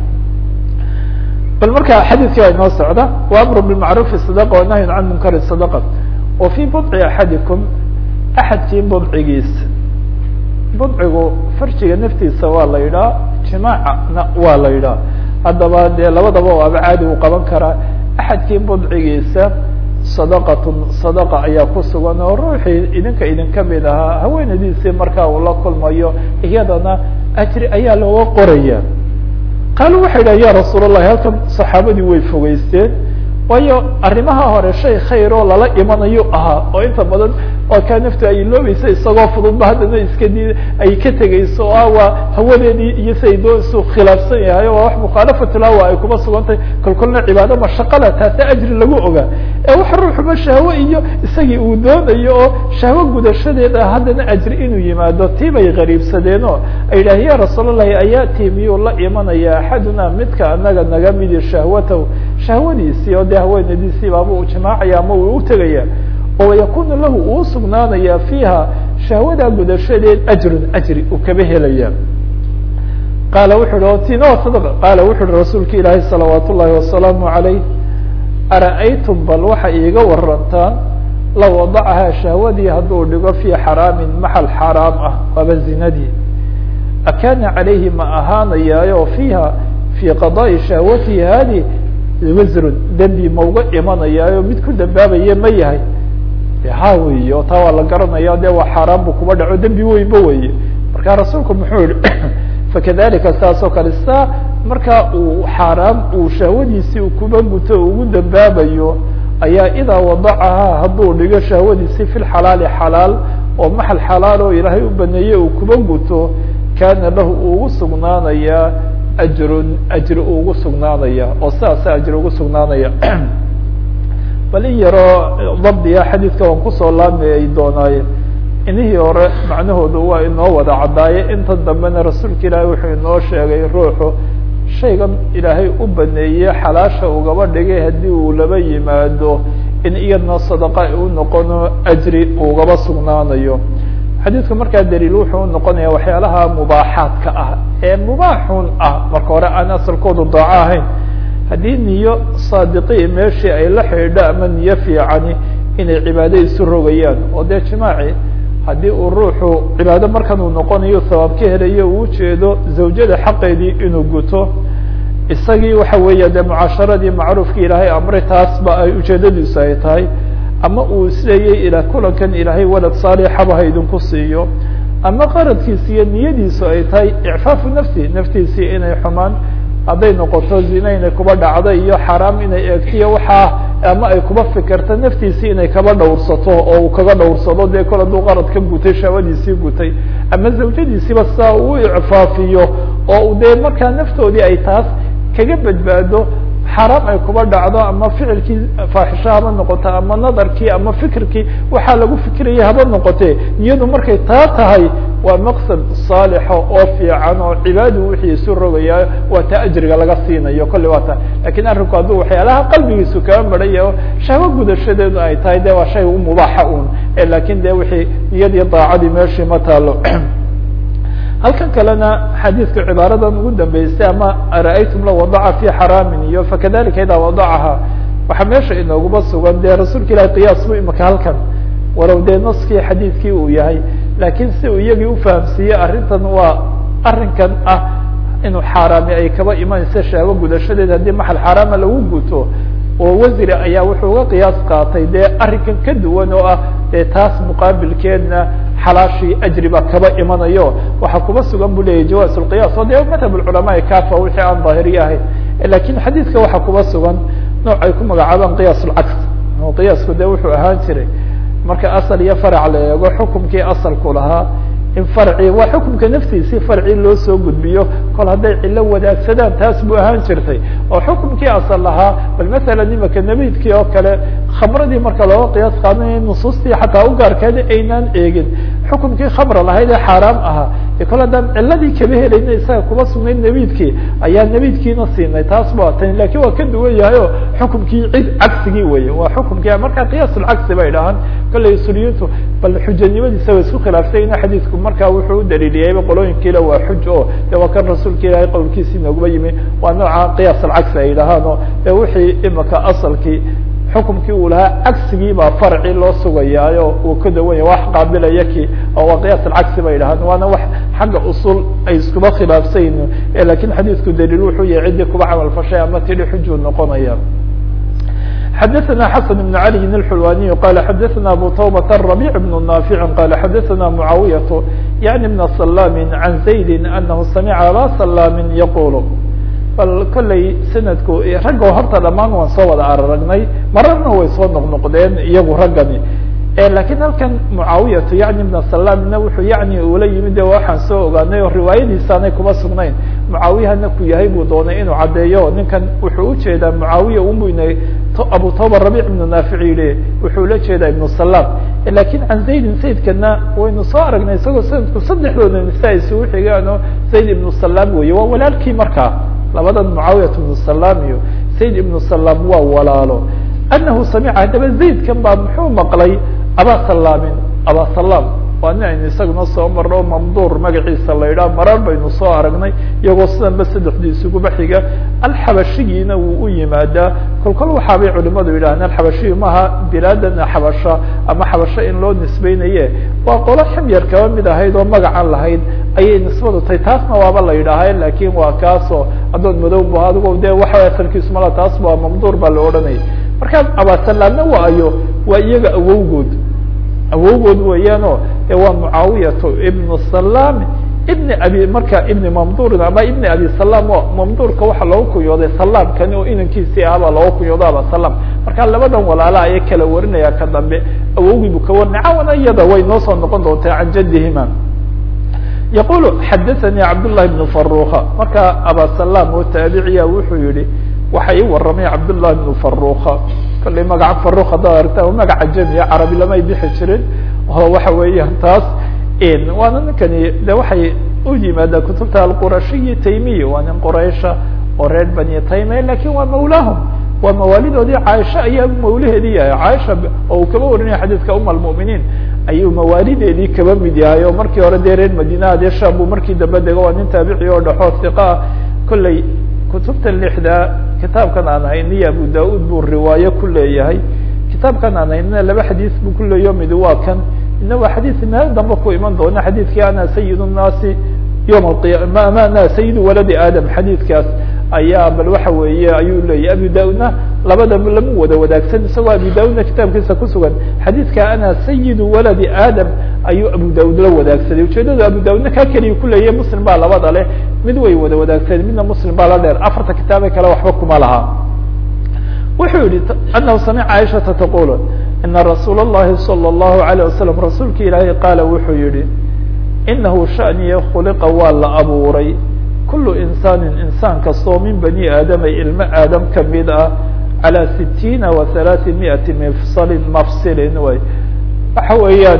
S1: bal marka xadiiskii waa inoo socda wa amru bilmacrufi sadaqa wanahyun can munkari sadaqa wa fi budci axadikum axadkii budcigiisa budcigu farjiga naftiisa waa la yidhaha jimaacna waa la yidhaha haddaba dee labadaba waaba caadi uu qaban karaa axadkii budcigiisa sadaqatun sadaqa ayaa ku sugan oo ruuxii idinka idinka mid ahaa haweenadiisii markaa uu la kulmayo iyadana ajri ayaa looga qoraya qaalu waxay dhaha ya rasuul allahi halkan saxaabadii way fogeysteen waayo arrimaha hore shay khayr oo lala imanayo ahaa oo inta badan oo kaa naftu ay iloobaysa isagoo fududba haddana iska di ay ka tegeyso oo ah waa hawadeedii iyo siay doonsu khilaafsan yahay waa wax mukhaalafatulhawa ay kuma sugantahay kolkolna cibaado mashaqada taasi ajri lagu ogaa ee wax ruuxuba shahwo iyo isagii uu doonayo oo shahwo gudashadeeda haddana ajri inuu yimaado tii bay qariibsadeenoo ay yidhaah ya rasuul allahi ayaati miyuu la imanaya axaduna midka anaga naga midi shahwatahu shahwadiisii oo dee haweenadiisii baaba uu jimaacaya ama uu utegaya oo yakunu lahu uu sugnaanaya fiiha shahwada gudashadeed ajrun ajri uu kaba helaya qaala wuxu uhi tina sadq qaala wuxu uhi rasuulka ilaahi salawaat ullahi wasalaamu calayh ara'aytum bal waxa iiga warantaan la wadacahaa shahwadii hadduu dhigo fii xaraamin maxal xaraam ah waaba zinadii akaana calayhi ma ahaanayaayo fiiha fii qadaai shahwatihi hadi wasrun dembi ma uga imanayaayo mid ku dambaabaya ma yahay ha weyi oo taa waa la garanaya de waa xaaraan bu kuba dhaco dembi weynba weye marka rasuulku muxuu yihi fakadalika saas oo kale saa markaa uu xaaraam uu shahwadiisii u kuba guto ugu dambaabayo ayaa idaa wadacahaa hadduu dhigo shahwadiisii fi lxalaali xalaal oo maxal xalaal oo ilaahay u baneeye uu kuba guto kaana lahu ugu sugnaanayaa ajrun ajri ugu sugnaanaya oo sidaasa ajri ugu sugnaanaya bal in yaroo dabdiya xadiidka waan kusoo laamayay doonaaye inihii hore macnahoodu waa inoo wada caddaaye intan dambena rasuulka ilaahay wuxuu inoo sheegay ruuxu shaygan ilaahay u baneeye xalaasha ugaba dhigay haddii uu laba yimaado in iyadna sadaqa u noqono ajri ugaba sugnaanayo xadiidku markaa daliil wuxuu unoqonaya waxyaalaha mubaaxaadka ah ee mubaaxun ah marka hore aan asalkoodu daaco ahayn haddii niyo saadiqii meeshii ay la xidhiidho ama niyo fiicani inay cibaado isu rogayaan oo dee jimaaci haddii uu ruuxu cibaado markan uu noqonayo sabaab ka helayo uu ujeedo zawjada xaqeedii inuu guto isagii waxa weeya dee mucaasharadii macruufkii ilaahay amray taasba ay ujeedadiisu ay tahay ama uu isleeyay ila kulankan ilaahay walad saalixaba ha idinku siiyo ama qaradkiisi iyo niyadiisu ay tahay icfaafu nafsi naftiisii inay xumaan hadday noqoto zina inay kuba dhacdo iyo xaraam inay eegtiyo waxaa ama ay kuba fikirto naftiisii inay kaba dhowrsato oo uu kaga dhowrsado dee kol hadduu qarad ka gutay shahwadiisii gutay ama zawjadiisiiba saa uu icfaafiyo oo dee markaa naftoodii ay taas kaga badbaado xaraam ay kuba dhacdo ama ficilkii faaxisho haba noqoto ama nadarkii ama fikirkii waxaa lagu fikiraya haba noqote niyadu markay taa tahay waa maqsad saalixa oo fiican oo cibaadu wixii isu rogaya waa taa ajriga laga siinayo kolley waa ta lakin arrinku hadduu waxyaalaha qalbigiisu kaga maraya o shahwo gudashadeedu ay tahay de waa shay u mubaaxa un lakin de wixii niyadii daacadii meeshii ma taalo halkan kalena xadiidka cibaaradan ugu dambeysay ama ara'aytum la wadaca fi xaraamin iyo fakadalika idaa wadacaha waxaa meesha inooguba sugan dee rasuulka ilahi qiyaas bu imika halkan walow dee naskii xadiidkii uu yahay laakiin si uu iyagii ufahamsiiyey arrintan waa arrinkan ah inuu xaaraami ay kaba imanaysa shahwo gudashadeed haddii maxal xaaraama lagu guto oo wasri ayaa wuxuu uga qiyaas qaatay dee arrinkan ka duwan oo ah dee taas muqaabilkeedna xalaashii ajri baa kaba imanayo waxaa kuba sugan bu leyahy jawaaz lqiyaas oo dee madhab culamaai kafa wixii aan daahiriye ahayn lakin xadiidka waxaa kuba sugan nooc ay ku magacaabaan qiyaas lcaks qiyaasku de wuxuu ahaan jiray marka asal iyo farac la eego xukumkii asalku lahaa in farci waa xukumka naftiisii farci loo soo gudbiyo kol hadday cilo wadaagsadaan taas buu ahaan jirtay oo xukumkii asal lahaa bal masalan imaka nabiidkii oo kale khamradii marka looga qiyaas qaadanaya nusuustii xataa u gaarkeeda aynaan eegin xukumkii khamra lahayd ee xaaraam ahaa e kol haddaan ciladii kaba helayna isaga kuma sugnayd nabiidkii ayaa nabiidkiina siinay taas ba tani lakin waa ka duwan yahay o xukumkii cid cagsigii weye waa xukumkii marka qiyaasulcagsi bay dhahaan kollay usuliyintu bal xujanimadiisa way isku khilaaftayna xadiidku marka wuxuu u daliiliyayba qolooyinkiila waa xuj o de waa kan rasuulka ilaahay qowlkiisii nooguma yimi waa nooca qiyaas alcagsi ay dhahaan o de wixii imaka asalkii xukumkii uu lahaa cagsigii baa farci loo sugayaayo uu ka dawan yahay wax qaabilaya ki oo waa qiyaas alcagsi bay dhahaan waana wax xagga usul ay iskuba khilaafsayn lakin xadiidku daliil wuxuu yahay ciddii kuba camal fashay ama tidhi xujuu noqonaya xdثna xسن بن علي الحلواني qال xdثna أbو توبة الربيع بن نافع qال xdثna معاوية يعني بن سلام عن زيد أنه سمع abا سلام يقول bal kollay sanadku raggo horta dhamaan waan soo wada araragnay mararna way soo noqnoqdeen iyagu raggani lakiin halkan mucaawiyatu yani ibna salamna wuxuu yani ula yimid de waxaan soo ogaanay oo riwaayadiisaanay kuma sugnayn mucaawiyahana ku yahay buu doonay inuu caddeeyo ninkan wuxuu ujeedaa mucaawiya umuynay abu toba rabic ibnu naafic yihi wuxuu la jeedaa ibnu salam lakin can zaydin zaydkana waynu soo aragnay isagoo sanadku saddexdooda nisa isugu xigaano zayd ibnu salam weye waa walaalkii markaa labadan mucaawiyat ibnu salam iyo zayd ibnu salam waa walaalo anahu samica haddaba zaydkan baa muxuu maqlay aba salaamin aba salaam waa nin aynu isaguna soo marno mamduur magaciisa la yidhaha marar baynu soo aragnay iyagoo sidanba saddexdii isuguba xiga alxabashigiina wuu u yimaadaa kol kol waxaabay culimadu yidhahdeen alxabashiyi maaha bilaadana xabasha ama xabasho in loo nisbeynaye waa qolo ximyar kaba mid ahayd oo magacan lahayd ayay nisbadu tahay taasna waaba la yidhaaha lakin waa kaasoo addoon madow bu adigo de waxa asalkiisu mala taas waa mamduur baa la odhanayay markaa abasalaamna waa ayo waa iyaga awowgood awowgood weeyaano e waa mucaawiyatu ibnu salam ibni abi marka ibni mamdurin ama ibni abi salam o mamduurka waxaa looga kunyooday salaamkani oo inankiisii ahbaa looga kunyooda aba salam marka labadan walaala aya kala warinaya ka dambe awowgii buu ka warinay cawana iyada way noo soo noqon doontaa can jaddihima yaqulu xadathanii cabdullahi bnu faruka marka aba salam oo taabiciya wuxuu yihi waxa ii waramay cabdullahi bnu faruka kollay magaca faruk haddaad aragta magaca jamiya carabi lamay bixi jirin oo waxa weeyaan taas waana ninkani de waxay u yimaadaa kutubta alqurashiyi taymiya waa nin quraysha oo reer bani tayme lakin waa mawlaahum waa mawaalidoodii caaisha ayaa mawlaheedii yahay caaisha oo uu kaba warinaya xadiidka uma almu'miniin ayuu mawaalideedii kaba mid yahay oo markii hore dee reer madina dee sham buu markii dambe dego waa nin taabici oo dhexoo hiqa ah kollay kutubta lixda kitaabkan aan hayniyo abu da-ud buu riwaayo ku leeyahay kitaabkan aan haynina laba xadiis buu ku leeyaho mid waa kan ina waa xadiis meel dambe ku iman doona xadiidkii ana sayid الnaasi yowm alqiyama ama ana sayidu waladi aadam xadiidkaas ayaa bal waxa weeye ayuu leeyahy abu da-udna labadaba lama wada wadaagsan isagoo abu da-udna kitaabkiisa kusugan xadiidka ana sayidu waladi aadam ayuu abu da-ud la wadaagsaday ujeedada abu da-udna kaa keliya kuleeyahy muslim baa labada leh mid way wada wadaagsadeen midna muslim baa la dheer afarta kitaabe kale waxba kuma laha wuxuu yihi anahu samica caiشhaةa taqul ina rasuul الlahi salى الlahu عalيه wasalam rasuulka ilaahay qaala wuxuu yihi inahu shaniya khuliqa waa la abuuray kulu insaanin insaan kastoo min bani aadama ilmo aadam kamid ah calى sitiina wa halaaثi miati mfsalin mafsilin way waxa weeyaan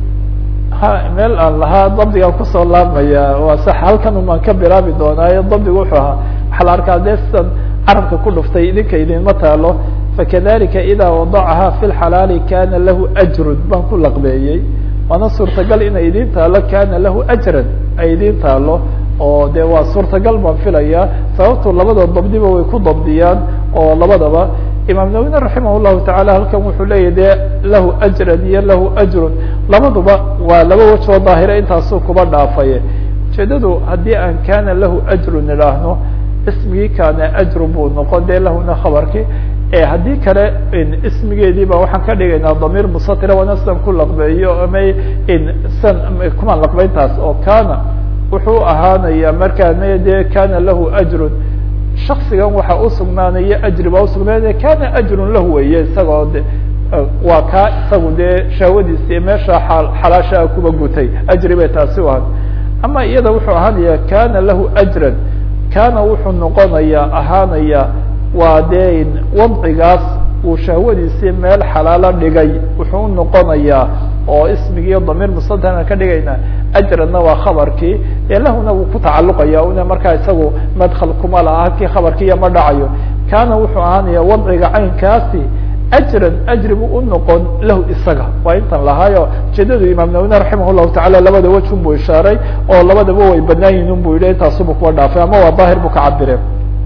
S1: ha meel aan lahaa dabdigaan kusoo laabmaya waa sax halkan umaan ka bilaabi doonaayo dabdigu wuxuu ahaa waxaa la arkaa dee sidan carabka ku dhuftay idinka idinma taalo fakadalika ida wadacaha fi lxalaali kana lahu ajrun baan ku laqbeeyey waana suurtagal inay idin taalo kana lahu ajran ay idin taalo oo de waa suurtagal baan filaya sababto labada dabdiba way ku dabdiyaan oo labadaba imaam nawina raximah llahu taala halkan wuxuu leeyahy de lahu ajran iyo lahu ajrun labaduba waa laba wajoo daahira intaasuu kuba dhaafaye ujeedadu haddii aan kana lahu ajrun idhaahno ismigii kana ajru buu noqon de lahuna khabarki haddii kale ismigeedii ba waxaan ka dhigaynaa damiir musatira waana sidan ku laqbeeyo ama san kumaan laqbeyntaas oo kana wuxuu ahaanaya markaa de kana lahu ajrun shaksigan waxaa usugnaanaya ajri baa usugnaanaya kana ajrun lahu weeye isagoo de waa kaa isagu dee shahwadiisi meesha xalaashaa kuba gutay ajri bay taasi u ahay ama iyada wuxuu ahaanaya kana lahu ajran kana wuxuu noqonaya ahaanaya waa dee wadcigaas uu shahwadiisii meel xalaalo dhigay wuxuu u noqonayaa oo ismigiiyo damiir musadana ka dhigayna ajranna waa khabarkii ee lahuna wuu ku tacaluqaya una markaa isagu madkal kuma laha halkii khabarkiiya ma dhacayo kana wuxuu ahaanaya wadciga caynkaasi ajran ajri buu u noqon lahu isaga waa intan lahaayo ujeedadu imaam nawine raximah llahu tacala labada wejun buu ishaaray oo labadaba way banaan yihin un bu yihi intaasubu kuwa dhaafay ama waa daahir buu ka cabire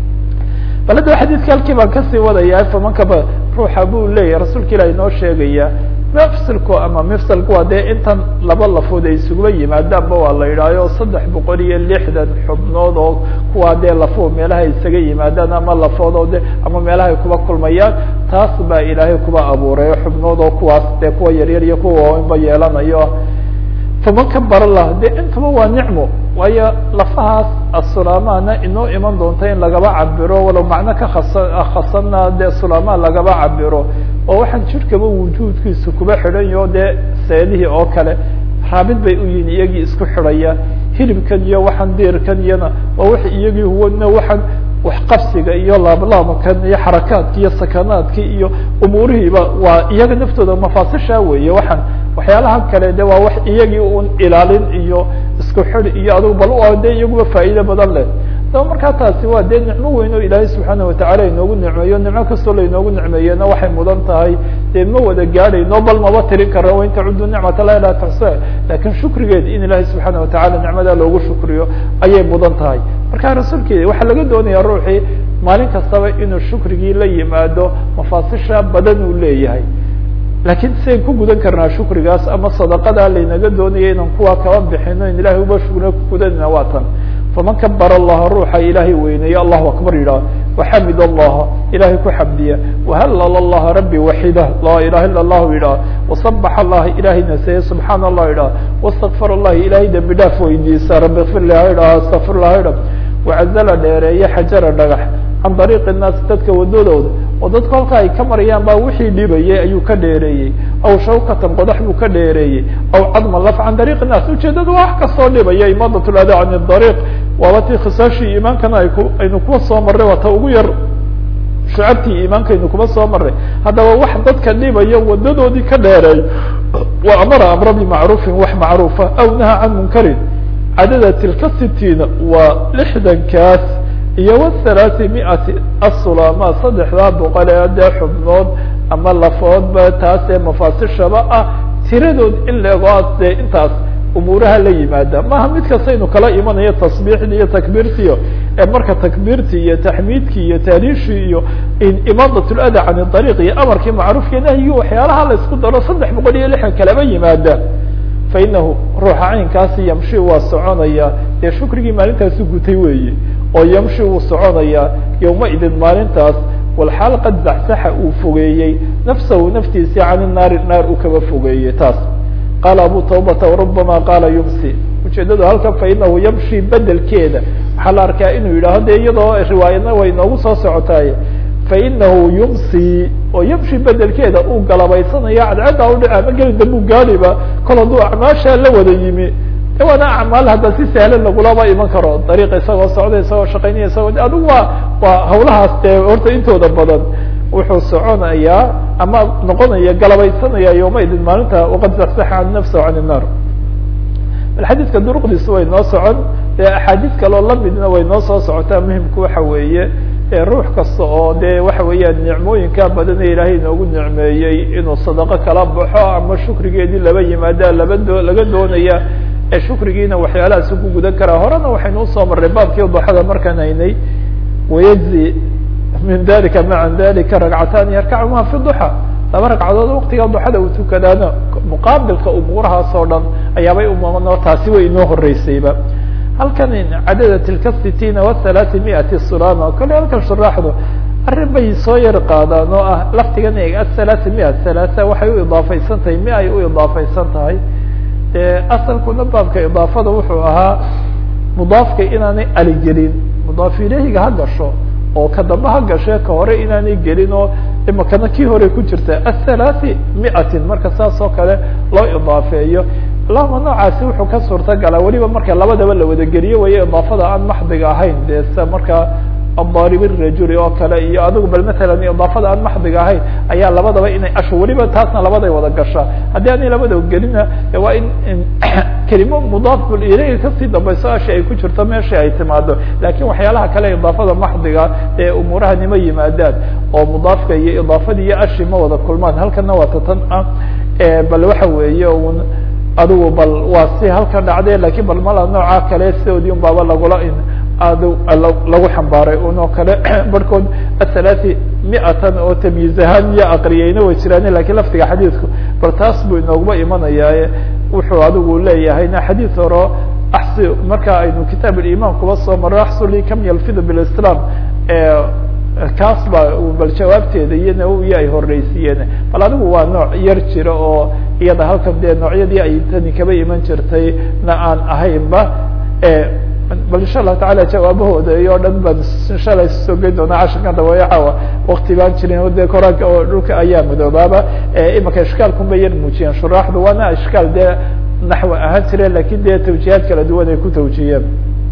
S1: bal hadda xadiidka halkii baan kasii wadaya famankaba ruuxa buu leeyahy rasuulka ilah inoo sheegaya mfsilku ama mfsilku waa dee intan laba lafood ay isuguba yimaadaanba waa la yidhahyo saddex boqol iyo lixdan xubnood oo kuwaa dee lafo meelaha isaga yimaadaan ama lafood oo de ama meelaha ay kuba kulmayaan taas baa ilaahay kuba abuuray xubnood oo kuwaas dee kuwa yaryar iyo kuwa waaweynba yeelanayo faman kabara lah de intaba waa nicmo waayo lafahaas asulaamana inoo iman doonta in lagaba cabiro walow macno ka khasa khasana dee sulaama lagaba cabiro oo waxaan jidhkaba wujuudkiisu kuba xidhan yaho dee seelihii oo kale raabid bay u yihin iyagii isku xidhaya hilibkan iyo waxaan diirkan iyana waa wax iyagii huwana waxaan waxqabsiga iyo laablaabankan iyo xarakaadki iyo sakanaadki iyo umuurihiiba waa iyaga naftooda mafaasisha weeye waxaan waxyaalaha kale de waa wax iyagii un ilaalin iyo isku xid iyo adugu bal de iyaguba faa'iido badan leh daba markaa taasi waa dee nicmo weyn oo ilaahay subxaana watacala inoogu nicmeeyo nicmo kastoo lainoogu nicmeeyena waxay mudan tahay dee ma wada gaadhayno bal maba tirin kara wain tacudu nicmata la ilaa taxsa lakin shukrigeed in ilaahay subxaana watacala nicmada loogu shukriyo ayay mudan tahay marka rasuulkeeda waxaa laga doonaya ruuxii maalin kastaba inuu shukrigii la yimaado mafaasisha badan uu leeyahay lakin sidayn ku gudan karnaa shukrigaas ama sadaqada laynaga doonaya inaan kuwa kaba bixino in ilahay uba shukriyo kugudanina waa tan faman kabara allaha ruuxa ilaahay weyneeye allahu akbar yidhah waxamid allaha ilahay ku xamdiya wahalal allaha rabbi waxida laa ilaha ila allahu yidhah wasabax allaha ilahay naseeye subxaana allah yidhah wastakfar allahi ilahay dembi dhaaf weydiisa rabbi kfir laha yidhah astafir laha yidhah wacazala dheereeye xajara dhagax can dariiqi innaas dadka wadadooda oo dadku halka ay ka marayaan baa wixii dhibayay ayuu ka dheereeyey aw shawkatan qodax buu ka dheereeyey aw cadma laf can dariiq innaas ujeedada wax kastoo dhibaya imaadat lada can dariiq waaba tii khisaashii iimaankana ay ku aynu kuwa soo marray waa ta ugu yar shucabtii iimaankaynu kuma soo marray haddaba wax dadka dhibaya wadadoodii ka dheereey wa amara amra bimacruufin wax macruufa aw naha can munkarin cadada tilka sitiina waa lixdankaas iyo whalaati miati asulama saddexdaa boqol ee dee xubnood ama lafoodba taas ee mafaasishaba ah tiradood in leego as dee intaas umuuraha la yimaada maha mid kastaynu kala imanayo tasbiixdii iyo takbiirtiiyo ee marka takbiirtii iyo taxmiidkii iyo taariishii iyo imaadat lada can ariiq iyo amarkii macruufka nahyi waxyaalaha la isku daro saddex boqol iyo lixdan kalaba yimaada fainahu ruuxa caynkaasi yamshi waa soconaya dee shukrigii maalintaasi gutay weeye oo yamshi wuu soconayaa yowmaidin maalintaas walxaal qad zaxsaxa uu fogeeyey nafsahu naftiisii cani naari naar uu kaba fogeeyey taas qaala abu tawbata warubama qaala yumsi ujeedadu halkan fainahu yamshi bedelkeeda waxaa la arkaa inuu yidhaaho de iyadoo riwaayadna way noogu soo socotaay fainahu yumsi oo yamshi bedelkeeda uu galabaysanayo cadcadda udhic ama gelin dambu gaadhiba kol hadduu acmaasha la wada yimi de waana acmaal hadda si sahlan lagulaba iman karo dariiqa isagoo socda isagoo shaqaynaya isagoo adigu waa waa hawlahaas dee horta intooda badan wuxuu soconayaa ama noqonaya galabaysanaya yowmaidin maalinta waqad zaxsaxa can nafsahu can innar bal xadiidka duruqdiisu way noo socon dee axaadiis kaloo lamidna way noo soo socotaa muhimku waxa weeye ruux kasta oo de waxa weeyaan nicmooyinka badan ee ilaahay inoogu nicmeeyey inuu sadaqo kala baxo ama shukrigeedii laba yimaada laba doo laga doonaya ee shukrigiina waxyaalahaas ku gudan karaa horena waxaynu usoo marray baabkii duxada markaan haynay wayajzi min dalika maca dalika ragcataani yarkacumaa fi duxa laba ragcadood waktiga duxada uu tukadaana muqaabilka umuurahaas oo dhan ayaabay umamano taasi way inoo horeysayba halkan cadada tilka sitina wahalaati miati sulama kole halkan shuraaxdu arrin bay soo yar qaadaan oo ah laftigan athalaati mia halaata waxay u idaafaysan tahay mi ay u idaafaysan tahay de asalkuna baabka idaafada wuxuu ahaa mudaafka inaanay aligelin mudaaf ileyhiga ha gasho oo ka dambe ha gashee ka hore inaanay gelin oo imakana kii hore ku jirta athalathi miatin marka saas oo kale loo idaafeeyo allahuma noocaasi wuxuu ka suurta galaa weliba marka labadaba la wada geliyo waya idaafada aan maxdiga ahayn dee sida markaa adarib rajuli oo kale iyo adigu bal matalan idaafada aan maxdiga ahayn ayaa labadaba inay asho weliba taasna labaday wada gashaa haddii aanay labadaba gelina waa in kelimo mudaaf ilayhi kasii dambayso ashi ay ku jirto meeshii ay timaado lakin waxyaalaha kale idaafada maxdiga ee umuuraha nima yimaadaan oo mudaafka iyo idaafadii iyo ashi ma wada kulmaan halkana waa tatan ah bal waxa weeye un adigu bal waa si halkan dhacde lakin bal mala nooca kale sidoodii un baaba lagula ad lagu xambaaray unoo kale barhkood athalathi miatan oo tamyiiz ahaan iyo aqriyeyna way jiraan lakin laftiga xadiidku bal taas buu inooguma imanayaa wuxuu adigu leeyahayna xadiid horo axsi marka aynu kitaab iman kuba soo maro axsuli kam yalfidu bilislam kaas ba bal jawaabteeda iyo nawowiya ay horeysiiyeen bal adigu waa nooc yar jira oo iyada halkan dee noocyadii ay tani kaba iman jirtay na aan ahaynba bal insha allahu taala jawaabahooda iyo dhan baan insha alla soo geyn doonaa casharkan dabayacawa wakti baan jirin de koraanka oo dhulka ayaa madoobaaba imaka ishkaalkun bay yar muujiyeen shuraaxdu waana ishkaal dee naxwi ahaan jire lakin dee tawjihaad kala duwan ay ku tawjihiyeen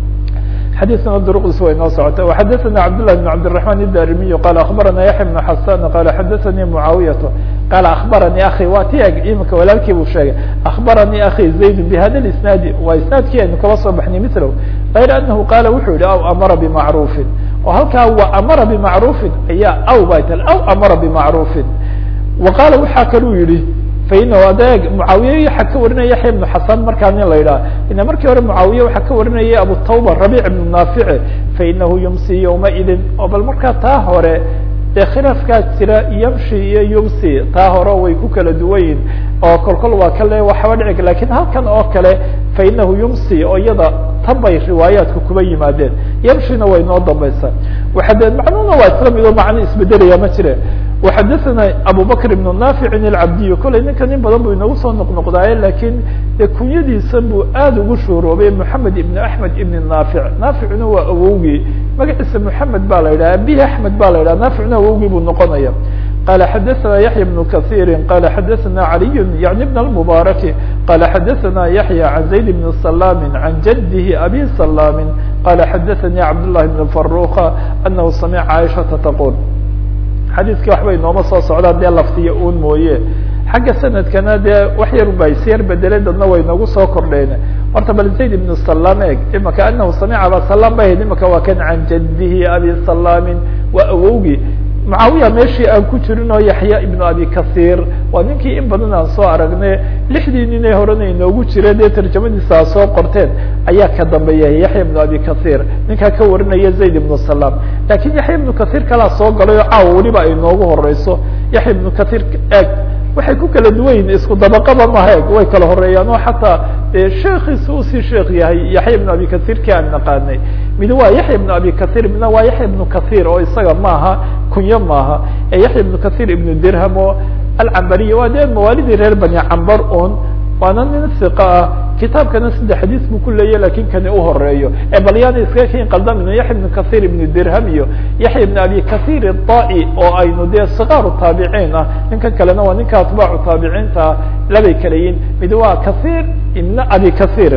S1: xadيثna drqs way noo socota وxadثna cبdالله بن cبدالرحمن الdarimiي qال aخbarana yaحya بن xasan qال xadثnii معaawiyaة qال aخbaranii akي waa ti eg imika walaalkii buu sheegay aخbaranii akي زayd bhada الاسناadi waa isnaadkii aynu kaba soo baxnay mثlow غayr anahu qala wuxuu yihi aw amara bmacruفi oo halkaa wa amara bmacruفi ayaa aw bay ta aw amara bmacruفi وaqala waxaa kaluu yihi fainahu adeeg mucaawiye waxaa ka warinaya yaxya ibnu xasan markaa nin la yidhaha ina markii hore mucaawiye waxaa ka warinaya abutawba rabic ibnu naafici fainahu yumsi yowmaidin oo bal markaa taa hore dee khilaafkaa jira yamshi iyo yumsi taa hore way ku kala duwan yihin oo kolkol waa kale waxaba dhici lakin halkan oo kale fainahu yumsi oo iyada tan bay riwaayaadku kuba yimaadeen yamshina way noo dambaysaa waxade macnuhuna waa isla mid oo macno isbedelaya ma jire وxadثna abu bkr بن ناfiع الcabdiy koley ninka nin badan bu inagu soo noqnoqdaaye lakin de kunyadiisan buu aad ugu shuuroobay mحamed iبn aحmed iبn ناfiع naaficna waa awowgii magaciisa mحamed ba la yidhah abi aحmed ba la yidhah naaficna awowgii buu noqonaya qala xadثna yaحya بن kaثيri qala xadثna عaliy yaعni بn الmbaraki qala xadثna yaحya عan زayd بn سلام عan jadih abi سلام qala xadثnii cabdاللahi بn فaruka anahu samca caiشhaةa tqul xadiidkii waxbay nooma soo socdaan dee laftiya un mooye xagga sanadkana dee wax yar ba isyar bedelay dadna way nagu soo kordheen horta bal zayd ibnu salam eg imaka anahu samica aba salam ba ahayd imaka waa kan can jadihi abi salaamin waa awowgii mucaawiya meeshii aan ku jirin oo yaxya ibnu abi kahiir waa ninkii in badan aan soo aragne lixdii ninay horena inoogu jire dee tarjamadiisa a soo qorteen ayaa ka dambeeya yaxya ibnu abi kahiir ninkaa ka warinaya zayd ibnu salam lakin yaxya ibnu kahiir kalaa soo galay oo caawa weliba ay noogu horeyso yaxya ibnu kahiir eg waxay ku kala duwan yihin isku dabaqaba maha eg way kala horeeyaan oo xataa sheekiisa usii sheekh yahay yaxya ibnu abi kahiirkii aan naqaanay mid waa yaxya ibnu abi kahiir midna waa yaxya ibnu kahiir oo isaga maaha kunyo maaha ee yaxya ibnu kahiir ibnu dirham oo alcambariya waa dee mawaalidii reer bani cambar un waana nin iqa ah kitaabkana saddex xadiis buu ku leeyahy lakin kani uhoreeyo ee bal yaana iskaga ken qaldamin yaxya ibnu kahiir ibnu dirham iyo yaxya ibnu abi kahiir الطa'i oo aynu dee sikaaru taabiciin ah ninkan kalena waa ninka atbaacu taabiciinta ah labay kala yihin mid waa kahiir ibna abi kahiir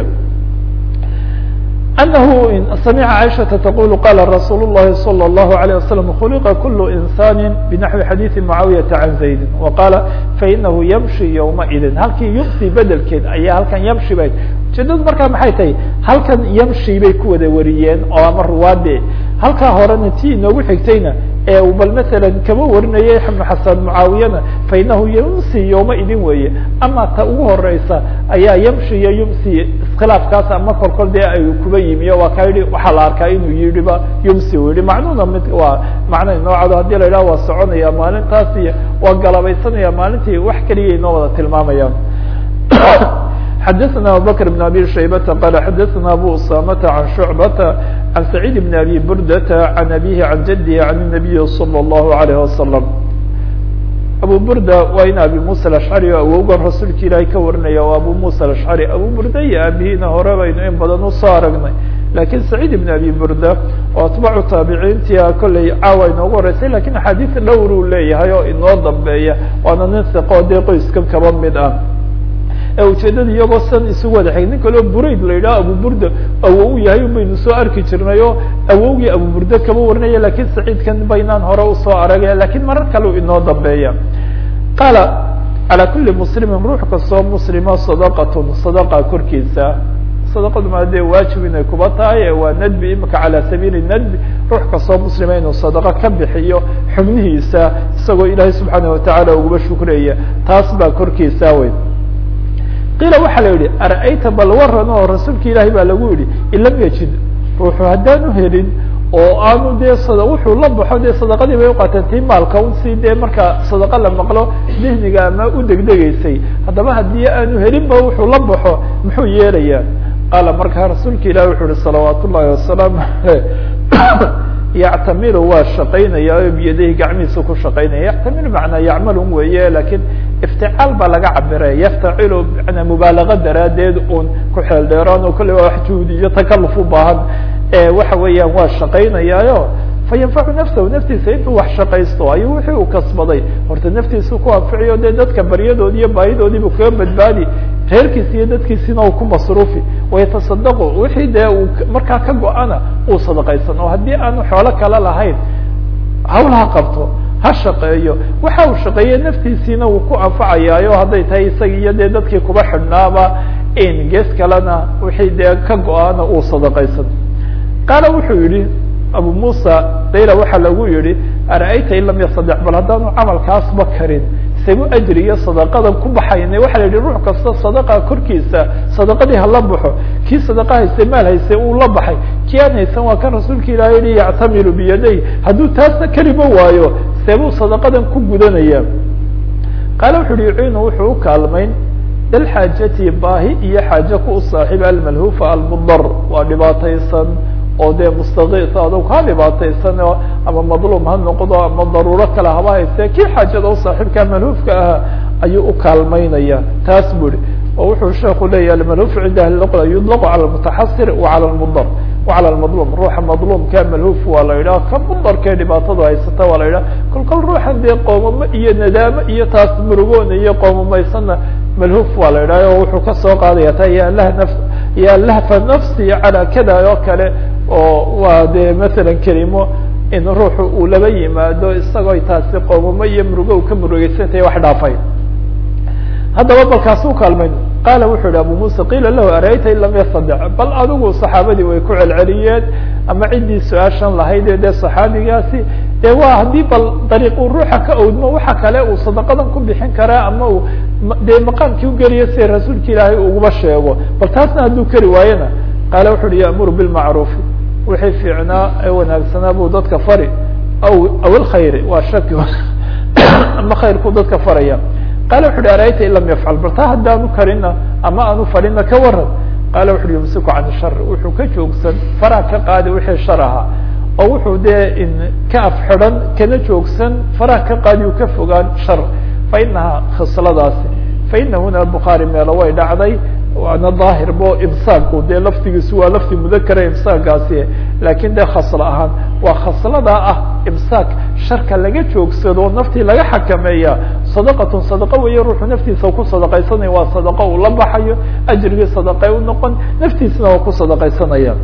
S1: أنه سمع عائشة تقول قال رsuuل اللhi صلى الله عليه وسلم خلق كل إنسان بنحو حديث معاوية عن زaيد وقال فإنه يمشي يومئذ halkii يمsي bedelkeed ayaa halkan yمشي ba ujeedadu markaa maxay tahay halkan yمشي bay ku wada wariyeen oo ama ruwaade halkaa horena ti inoogu xigtayna ee bal mثalا kama warinaya بن xasan معaawiyana fainahu yمsي yومئidin weeye ama ta ugu horeysa ayaa yمشي iyo yمsي iskhilaafkaas ama kolkol dee ay kuba yimiyo waa ka yihi waxaa la arkaa inuu yihiba yumsi u yihi macnuhuna mid waa macna noocado hadii la yidhaha waa soconaya maalintaas iyo waa galabaysanaya maalintii wax keliya inoo wada tilmaamayaan xadثna abubكر بن abي شhaybة qال xadثna abu usamة عan شhuعبة عan سacيid بن abي burdة عan abيه عan jadه عan النabiي صلى الlه عليه وsلم abu burda waa in abi muسى الأشcrي o awowgan rasuulka ilaahay ka warinaya o abu muسى الأشcrي abu burda iyo aabihiina hore baynu in badan usoo aragnay lakin saciid ibn abi burda oo atbaacu taabiciintia kolley caawa inoogu horeysay lakin axaadiis dhowr uu leeyahay oo inoo dambeeya waana nin siqoo dee qoyskan kaba mid ah ee ujeedada iyagoo san isugu wada xig nin kaleo burayd la yidhaho abu burda awow u yahay un baynu soo arki jirnay oo awowgii abu burda kaba warinaya lakin saciidkan baynaan hore usoo aragay lakin marar kale u inoo dambeeya qaala calى kuli muslimin ruux kastoo muslima sadaqatun sadaqa korkiisa sadaqadu maa dee waajib inay kuba tahay waa nadbi imika calى sabiili nadbi ruux kastoo muslima inuu sadaqo ka bixiyo xubnihiisa isagoo ilaahay subxaanaه watacaala uguba shukreya taas baa korkiisa wey qiila waxaa la yihi ara'ayta bal waran oo rasuulka ilaahay baa lagu yihi in lam yajid ruuxu haddaanu helin oo aanu dee wuxuu la baxo dee sadaqadii bay uqaateen tii maalka un si dee marka sadaqa la maqlo dihniga ama u degdegeysay haddaba haddii aanu helinba wuxuu la baxo muxuu yeelayaa qaala markaa rasuulka ilahi wuxuu uhi salawaat ullahi wasalaamu aleyh yactamilu waa shaqaynaya o biyadayhi gacmihiisa ku shaqaynaya yactamilu macnaa yacmalun weeye lakin ifticaal baa laga cabiraya yaftacilu manaa mubaalaga daraadeed un ku xeel dheeraan oo kolley waa wax juhdi iyo takaluf u baahan waxa weeyaan waa shaqaynayaayo fayanfacu nafsahu naftiisa intuu wax shaqaysto ayuu wixii uu kasbaday horta naftiisa ku anficiyo dee dadka baryadoodi iyo baahidoodiibu kaga badbaadi reerkiisi iyo dadkiisina uu ku masruufi wayatasadaqu wixii dee uu markaa ka go-ana uu sadaqaysan oo haddii aanu xoolo kale lahayn hawlaha qabto ha shaqeeyo waxa uu shaqeeye naftiisiina wuu ku anfacayaayo hadday tahay isagi iyo dee dadkii kuba xidhnaaba in gees kalena wixii dee ka go-ana uu sadaqaysan qaala wuxuu yihi abu musa dayla waxaa lagu yihi ara'ayta in lam yastadex bal haddaanu camalkaasba karin sagu ajri iyo sadaqadan ku baxayna waxa la yihi ruux kasta sadaqa korkiisa sadaqadii hala baxo kii sadaqa hayste maal hayste uu la baxay kii aan haysan waa kan rasuulka ilahi yihi yactamilu biyaday hadduu taasna keliba waayo seebuu sadaqadan ku gudanaya qaala wuxu uhi yuciinu wuxuu u kaalmayn dalxaajati baahi iyo xaaje ku u saaxiiba almalhufa almudar waa dhibaataysan oo dee mustakiis adog ha dhibaataysan ama madluum ha noqdo ama daruuro kale haba hayste kii xaajada u saaxiibka malhuufka aha ayuu u kaalmaynaya taas bu ihi oo wuxuu sheeku leeyahy almalhuf cinda ahli luqda yudlaqu cala lmutaxasir wa cala lmudar wa cala lmadluum ruuxa madluumka malhuuf waa la yidhaha ka mudarkee dhibaatadu haysata waa la yidhaha kol kol ruuxan dee qoomamo iyo nadaamo iyo taas murugoona iyo qoomamaysanna malhuuf waa la yidhaha o wuxuu kasoo qaadaya ta ya lah naf ya lahfa nafsi calaa kada oo kale oo waa dee masalan kelimo in ruuxu uu laba yimaado isagoo taasi qoomamo iyo murugo u ka murugeysantahay wax dhaafay haddaba balkaasuu kaalmayn qaala wuxuu yihi abu musa qiila lahu arayta in lam yastadic bal adigu saxaabadii way ku celceliyeen ama ciddii su-aashan lahayd ee dee saxaabigaasi dee waa haddii bal dariiq uu ruuxa ka owdmo waxa kale uu sadaqadan ku bixin karaa ama uu dee maqaamkii ugeliyo si rasuulka ilaahay uguba sheego bal taasna hadduu keri waayena qaala wuxu uhi ya'muru bilmacruufi wixii fiicnaa ee wanaagsanaa buu dadka fari aw aw ilkhayri waa shaki ama khayrkuu dadka faraya qaala wuxu uhi arayta in lam yafcal bal taa haddaanu karina ama aanu farina ka waran qaala wuxu uhi yumsiku can shar wuxuu ka joogsan faraha ka qaadi wixii shar ahaa oo wuxuu dee ka af xidhan kana joogsan faraha ka qaadi uu ka fogaan shar fa inahaa khisladaasi fa ina huna bukhaari meelo way dhacday waana daahir bo imsaaku dee laftigiisu waa lafti mudakara imsaagaasi lakin dee khaslo ahaan waa khasladaa ah imsaak sharka laga joogsado naftii laga xakameeya sadaqatun sadaqa weeye ruuxu naftiisa ku sadaqaysanaya waa sadaqa uu la baxayo ajrigii sadaqay u noqon naftiisana waa ku sadaqaysanaya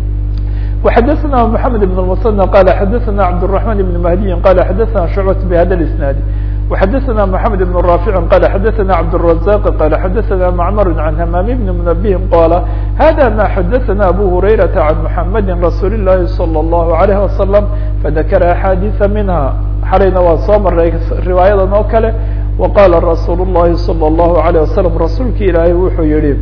S1: وxadثna محamed بن المثنى qال xadثna cبدالرحمن بن مهدي qال xadثna شعبة بhda الاسناaد وxadثna محamed بن رافع qال xadثna cبدالرزاق qال xadثna معmر عن hmام بن منبه qال hذا ma xadثna أbو هريرة عن محمد رsuuل اللhi صلى الله عليه وسلم فذkر أحاdيث minها xalayna waa soo maray riwaayadan oo kale وqاla رsuuل اللhi صلى الله عليه وسلم rasuulki ilaahay wuxuu yihi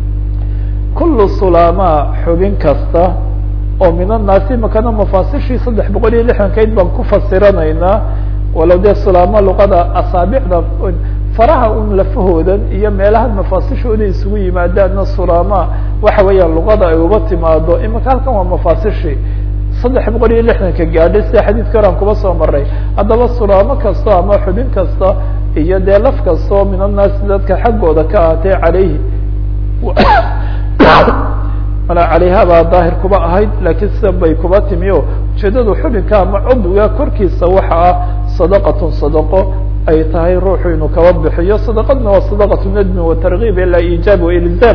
S1: kul سulama xubin kasta oo min الnaasi makana mafaasishii saddex boqol iyo lixdankayd baan ku fasiranaynaa walow dee sulaamo luqada asaabicda faraha un lafahoodan iyo meelaha mafaasishooda isugu yimaadaanna sulaama waxa weeyaan luqada ay uba timaado imika halkan waa mafaasishii saddex boqol iyo lixdanka gaadhay sida xadiidka horan kuba soo maray haddaba sulaamo kasta ama xubin kasta iyo dee laf kasta oo min annaasi dadka xaggooda ka ahatee calayhi mala calayha baa daahir kuba ahayd laakiin sidan bay kuba timi o ujeedadu xubinka ama cudwiga korkiisa waxa ah sadaqatun sadaqo ay tahay ruuxu inuu kaba bixiyo sadaqadna waa sadaqatu nadmi wa targiib ilaa iijaab wa ilzaam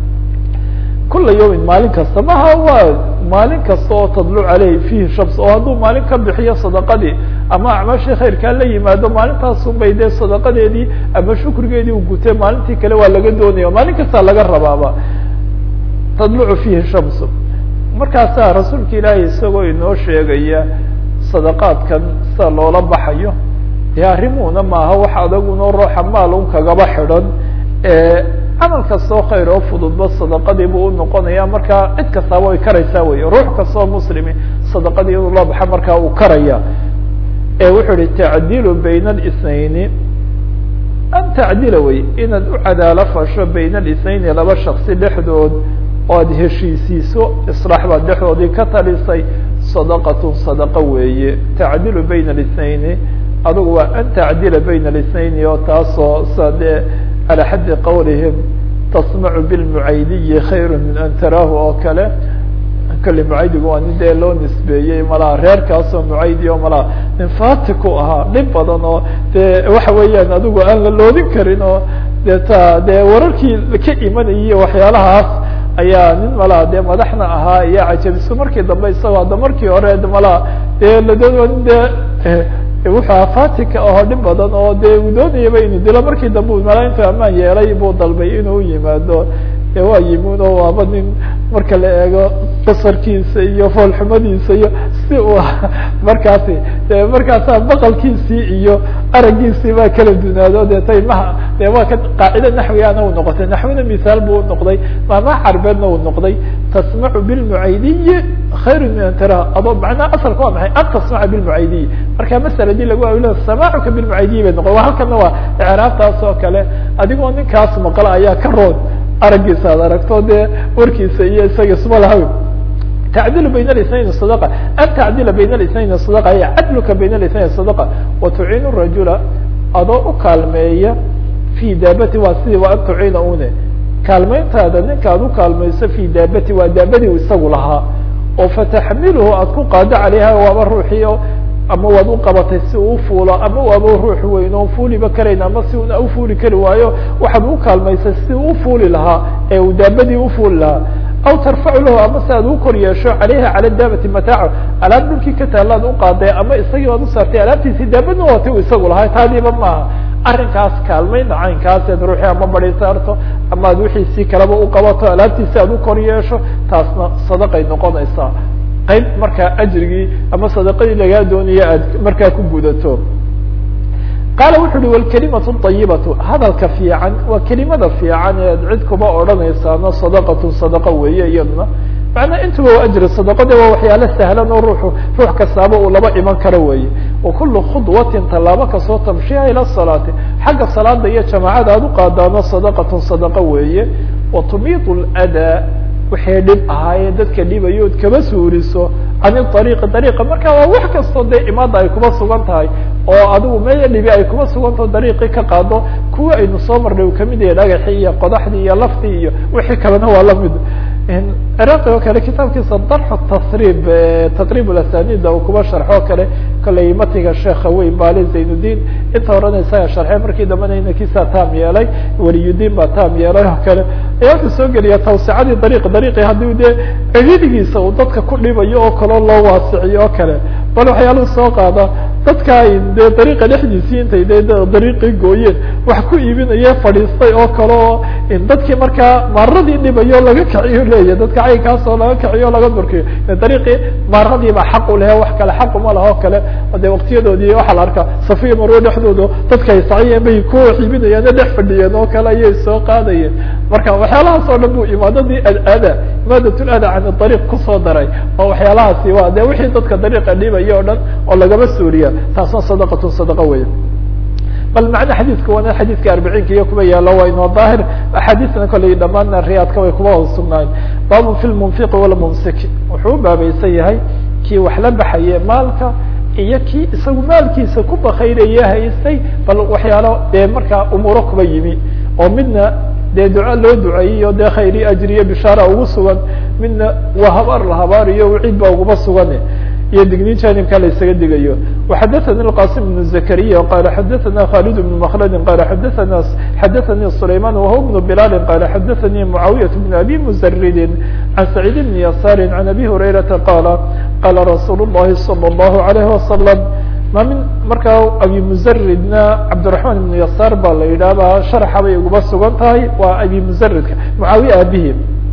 S1: kula yawmin maalin kasta maha waa maalin kasta oo tadluc aleyh fihi shams oo hadduu maalin ka bixiyo sadaqadii ama acmaashii khayrkaa la yimaado maalintaasun bay dee sadaqadeedii ama shukrigeedii u gutay maalintii kale waa laga doonaya maalin kastaa laga rabaaba tadlucu fihi shamsu markaasaa rasuulka ilaahay isagoo inoo sheegaya sadaqaadkan sida loola baxayo dee arrimuhuna maaha wax adaguna ruuxa maal un kagaba xidhan camal kastoo khayr oo fududba sadaqadii buu unoqonaya markaa cid kastaaba way karaysaa wey ruux kastoo muslimi sadaqadii inuu la baxa markaa uu karaya wuxuu ihi tacdilu bayna اlisnayni an tacdila wey inaad u cadaalo fasho bayna alisnayni laba shaksi dhexdood oo aad heshiisiiso islaax baad dhexdoodii ka talisay sadaqatun sadaqa weeye tacdilu bayna alisnayni adugu waa an tacdila bayna alisnayni oo taasoo sa dee calى xaddi qawlihim tasmacu bilmucaydiyi khayru min an taraahu oo kale kale mucaydigu waa nin dee loo nisbeeyey malaha reerkaasoo mucaydi o malaha nin fati ku ahaa dhib badan oo dee waxa weeyaan adigu aan la loodin karin oo dee ta dee wararkii ka imanayay waxyaalahaas ayaa nin malaha dee madaxna ahaa ayaa cajabiso markii dambe isagoo hadda markii hore malaha dee ladoon nin dee wuxuu ahaa fatika ahoo dhib badan oo dee uu doonayaba inuu dilo markii dambe mala intuu amaan yeelay buu dalbay inuu yimaado de waa yimin oo waaba nin marka la eego basarkiisa iyo foolxumadiisa iyo si uu markaasi de markaasaa baqalkiisii iyo aragiisii baa kala dunaado de taymaha de waa ka qaacida naxwigaana uu noqotay naxwina misaal buu unoqday maamaha carbeedna uu noqday tasmacu bilmucaydiyi khayru min an taraha adoo macnaha asalka waa maxay an tasmaca bilmucaydiyi marka masaladii lagu awilo samaacuka bilmucaydiyi bay noqon halkana waa icraabtaas oo kale adigoo ninkaas maqla ayaa ka roon aragiisa ad aragto dee warkiisa iyo isaga isma lahaw tacdilu bayna اlisnayn صadaqa an tacdila bayna اlisnayn صadaqa ay cadluka bayna اlisnayn صadaqa watuciinu rajula adoo u kaalmeeya fi daabati waa sidii waa an tuciina une kaalmeyntaada ninka ad u kaalmayso fi daabati waa daabadii isagu lahaa oo fataxmiluhu aad ku qaado calayha waaba ruuxii ama waad uqabatay si uu ufuulo ama waaba ruux weyn oon fuuliba karayn ama si una ufuuli kari waayo waxaad u kaalmaysay si uu ufuuli lahaa ee uu daabadii ufuuli lahaa aw tarfacu lahu ama si aad u kor yeesho calayha cala daabati mataaco alaab dhulkii ka taalaad uqaaday ama isagii baad usaartay alaabtiisii daabadna waati u isagu lahaa taadiiba maaha arrinkaas kaalmayna caynkaas ead ruuxii ama badi saarto ama ad wixiisii kaleba uqabato alaabtiisi aad u kor yeesho taasna sadaqay noqonaysaa qayb markaa ajrigii ama sadaqadii lagaa doonaya aad markaa ku gudato qaala wuxu uhi wlkalimatu ayibatu hadalka fiican waa kelimada fiican ee ad cid kuba odhanaysaano sadaqatu sadaqa weeye iyaduna macnaa intuba waa ajri sadaqade waa waxyaalo sahlan oo ruuxu ruux kastaaba uu laba iman karo weeye wakulu khudwatin tallaabo kastoo tamshiha ila salaati xagga salaada iyo jamaacada aad uqaadaano sadaqatun sadaqa weeye watumiitu ldaa waxay dhib ahaayee dadka dhibayo od kaba suuriso can ariiqi ariiqa marka waa wax kastoo dee imaada ay kuba sugan tahay oo adigu meeya dhibi ay kuba sugantaho dariiqii ka qaado kuwa aynu soo marnay uu kamid yahay dhagaxii iyo qodaxdii iyo laftii iyo wixii kalena waa lamid ciraaqi oo kale kitaabkiisa darxu tasrib taqrib asanida uu kuba sharxo kale koley matiga sheekha weyn baali zaynuddin inta horena isaga sharxey markii dambena inankiisa taam yeelay waliyudiin baa taam yeelay oo kale ayaa wuxuu soo geliya tawsicadii dariiq dariiqi haddii dee ciridigiisa uu dadka ku dhibayo oo kaleo loo waasiciyo oo kale bal waxyaaluhu soo qaada dadka ay dee dariiqa dhexdiisii intay de dariiqii gooyeen wax ku iibinaye fadhiistay oo kale oo dadkii markaa maaradii dhibayo laga kiciyo leeya dadka caynkaas oo laga kiciyo o laga durkiyo dariiqii maaradii baa xaq u lehe wax kale xaq uma laha o kale de waktiyadoodii waxaa la arkaa safiya marwe dhexdooda dadka ay saciyeen bay ku iibinayaane dhex fadhiyeen oo kale ayay soo qaadayeen marka waxyaalahaas oo dhan bu imaadadii ada imaadatl ada can ariiq kusoo daray oo waxyaalahaasi waa de wixii dadka dariiqa dhibaya o dhan oo lagaba suuriya taasna sadaqatun sadaqa weya bal macna xadiidka wana xadiidka arbiciinka iyo kuba yaalo waa inoo daahir axaadiisna koley dhamaana riyaadka way kuba hoos sugnaayen baabun fi lmunfiqi walmumsik wuxuu u baabaysan yahay kii wax la baxaye maalka iyo kii isagu maalkiisa ku bakaynaye haystay bal waxyaalo dee markaa umuuro kuba yimi oo midna dee duca loo duceeyiyo dee khayri ajriyo bishaara ugu sugan midna waa habaar la habaariyo wiciid baa uguba sugan iyo digniin janibka la isaga digayo وxadaثnي الqاsim بن زكريا qال xadaثna khالد بن مkلد qال xadaثna xadaثnي سليمان وهو بن بلال qال xadaثnي معاوية بن أbي مزرد عن سعيد بن يسار عن أbي هريرةa qال qال رsuuل اللhi صلى الله عليه وسلم ma min markaa abi mزridna cabdiرaحman بن يسار ba la yidhahba شharxa bay uguba sugan tahay waa abi mزridka معaawiية abihi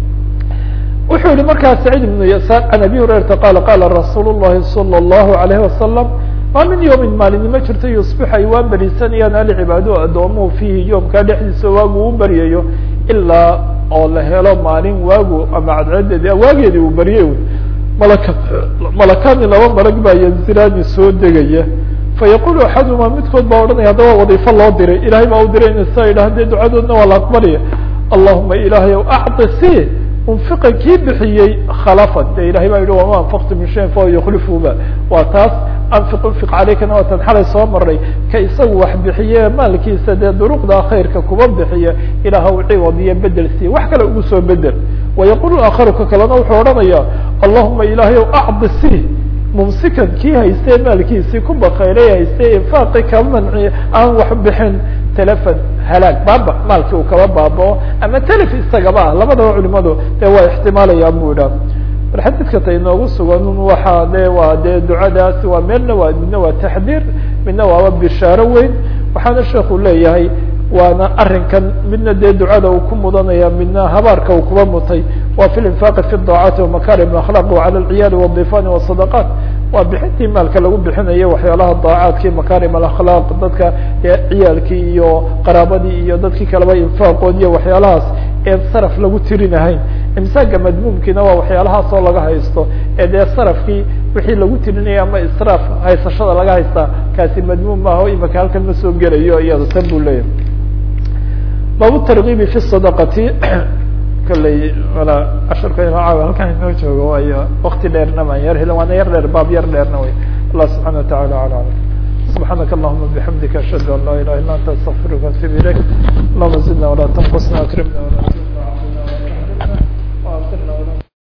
S1: wuxuu yihi markaa سعيد بن يسار عن أbي هريرةa qال qاla رasuul الlahi صلى الله عليه وسلم ma min yوmi maalinimo jirta يصبح ay waa berisanayaan alcibaado adoomuhu fiihi yoomkaa dhexdiisa waagu u beryayo ilaa oo la helo maalin waagu ama cadceedeedi waageedii uu beryay malaka malakaani laba malag baa yanziraani soo degaya fayaqulu axaduma midkood baa odhanaya haddaba wadiifo loo diray ilahay baa u diray in sa idhaha dee ducadoodna waa la aqbalaya allahuma ilaahay ow acti si unfiqa kii bixiyey khalafan de ilahay baa yihi wama anfaqtu min shayin fahuwa yukhlifuba waa taas anfiq unfiq calaykana waa tan xalay soo maray ka isagu wax bixiye maalkiisa dee duruqda khayrka kuba bixiya ilaahw ciwad iyo bedel siiye wax kale ugu soo bedel wayaqulu aakharu ka kalena wuxuu odhanaya allahuma ilaahay ow acdi si mumsikan kii haystee maalkiisii ku bakayray haystee infaaqi ka manci aan wax bixin telefon halaag baaba maalkii uu kaba baabao ama telef isagaba ah labadaba culimadu dee waa ixtimaalayaan bu idha bal xadiidka ta inoogu sugan waxaa de waa dee ducadaasi waa meelna waa midna waa taxdiir midna waaba bishaaro weyn waxaana sheekhu leeyahay waana arrinkan midna dee ducada uu ku mudanaya midna habaarka uu kuba mutay waa fi linfaaqi fi daacati wamakarim akhlaq wacala alciyaali wاdifani wasadaqaat waa bixintii maalka lagu bixinayo waxyaalaha daacaadkii makarim alakhlaaq dadka ciyaalkii iyo qaraabadii iyo dadkii kaleba infaaqood iyo waxyaalahaas een saraf lagu tirinahayn imsaaga madmuumkiina waa waxyaalahaas oo laga haysto ee dee sarafkii wixii lagu tirinaya ama israaf haysashada laga haystaa kaasi madmuum maaha o imaka halkan ma soo gelayo iyado tan buu leeyahay baabu targibi fi sadaqati kolley wala casharka inoo caawa halkan inoo joogo waayo wakti dheerna maan yar hel waana yar dheer baab yar dheerna wey allah subxana watacala ala alam subxaanaka allahuma bixamdika ashhadu an laa ilaha illa anta astaqfiruka atub ilayk allahuma zidna walaa tanqusna akrimna wala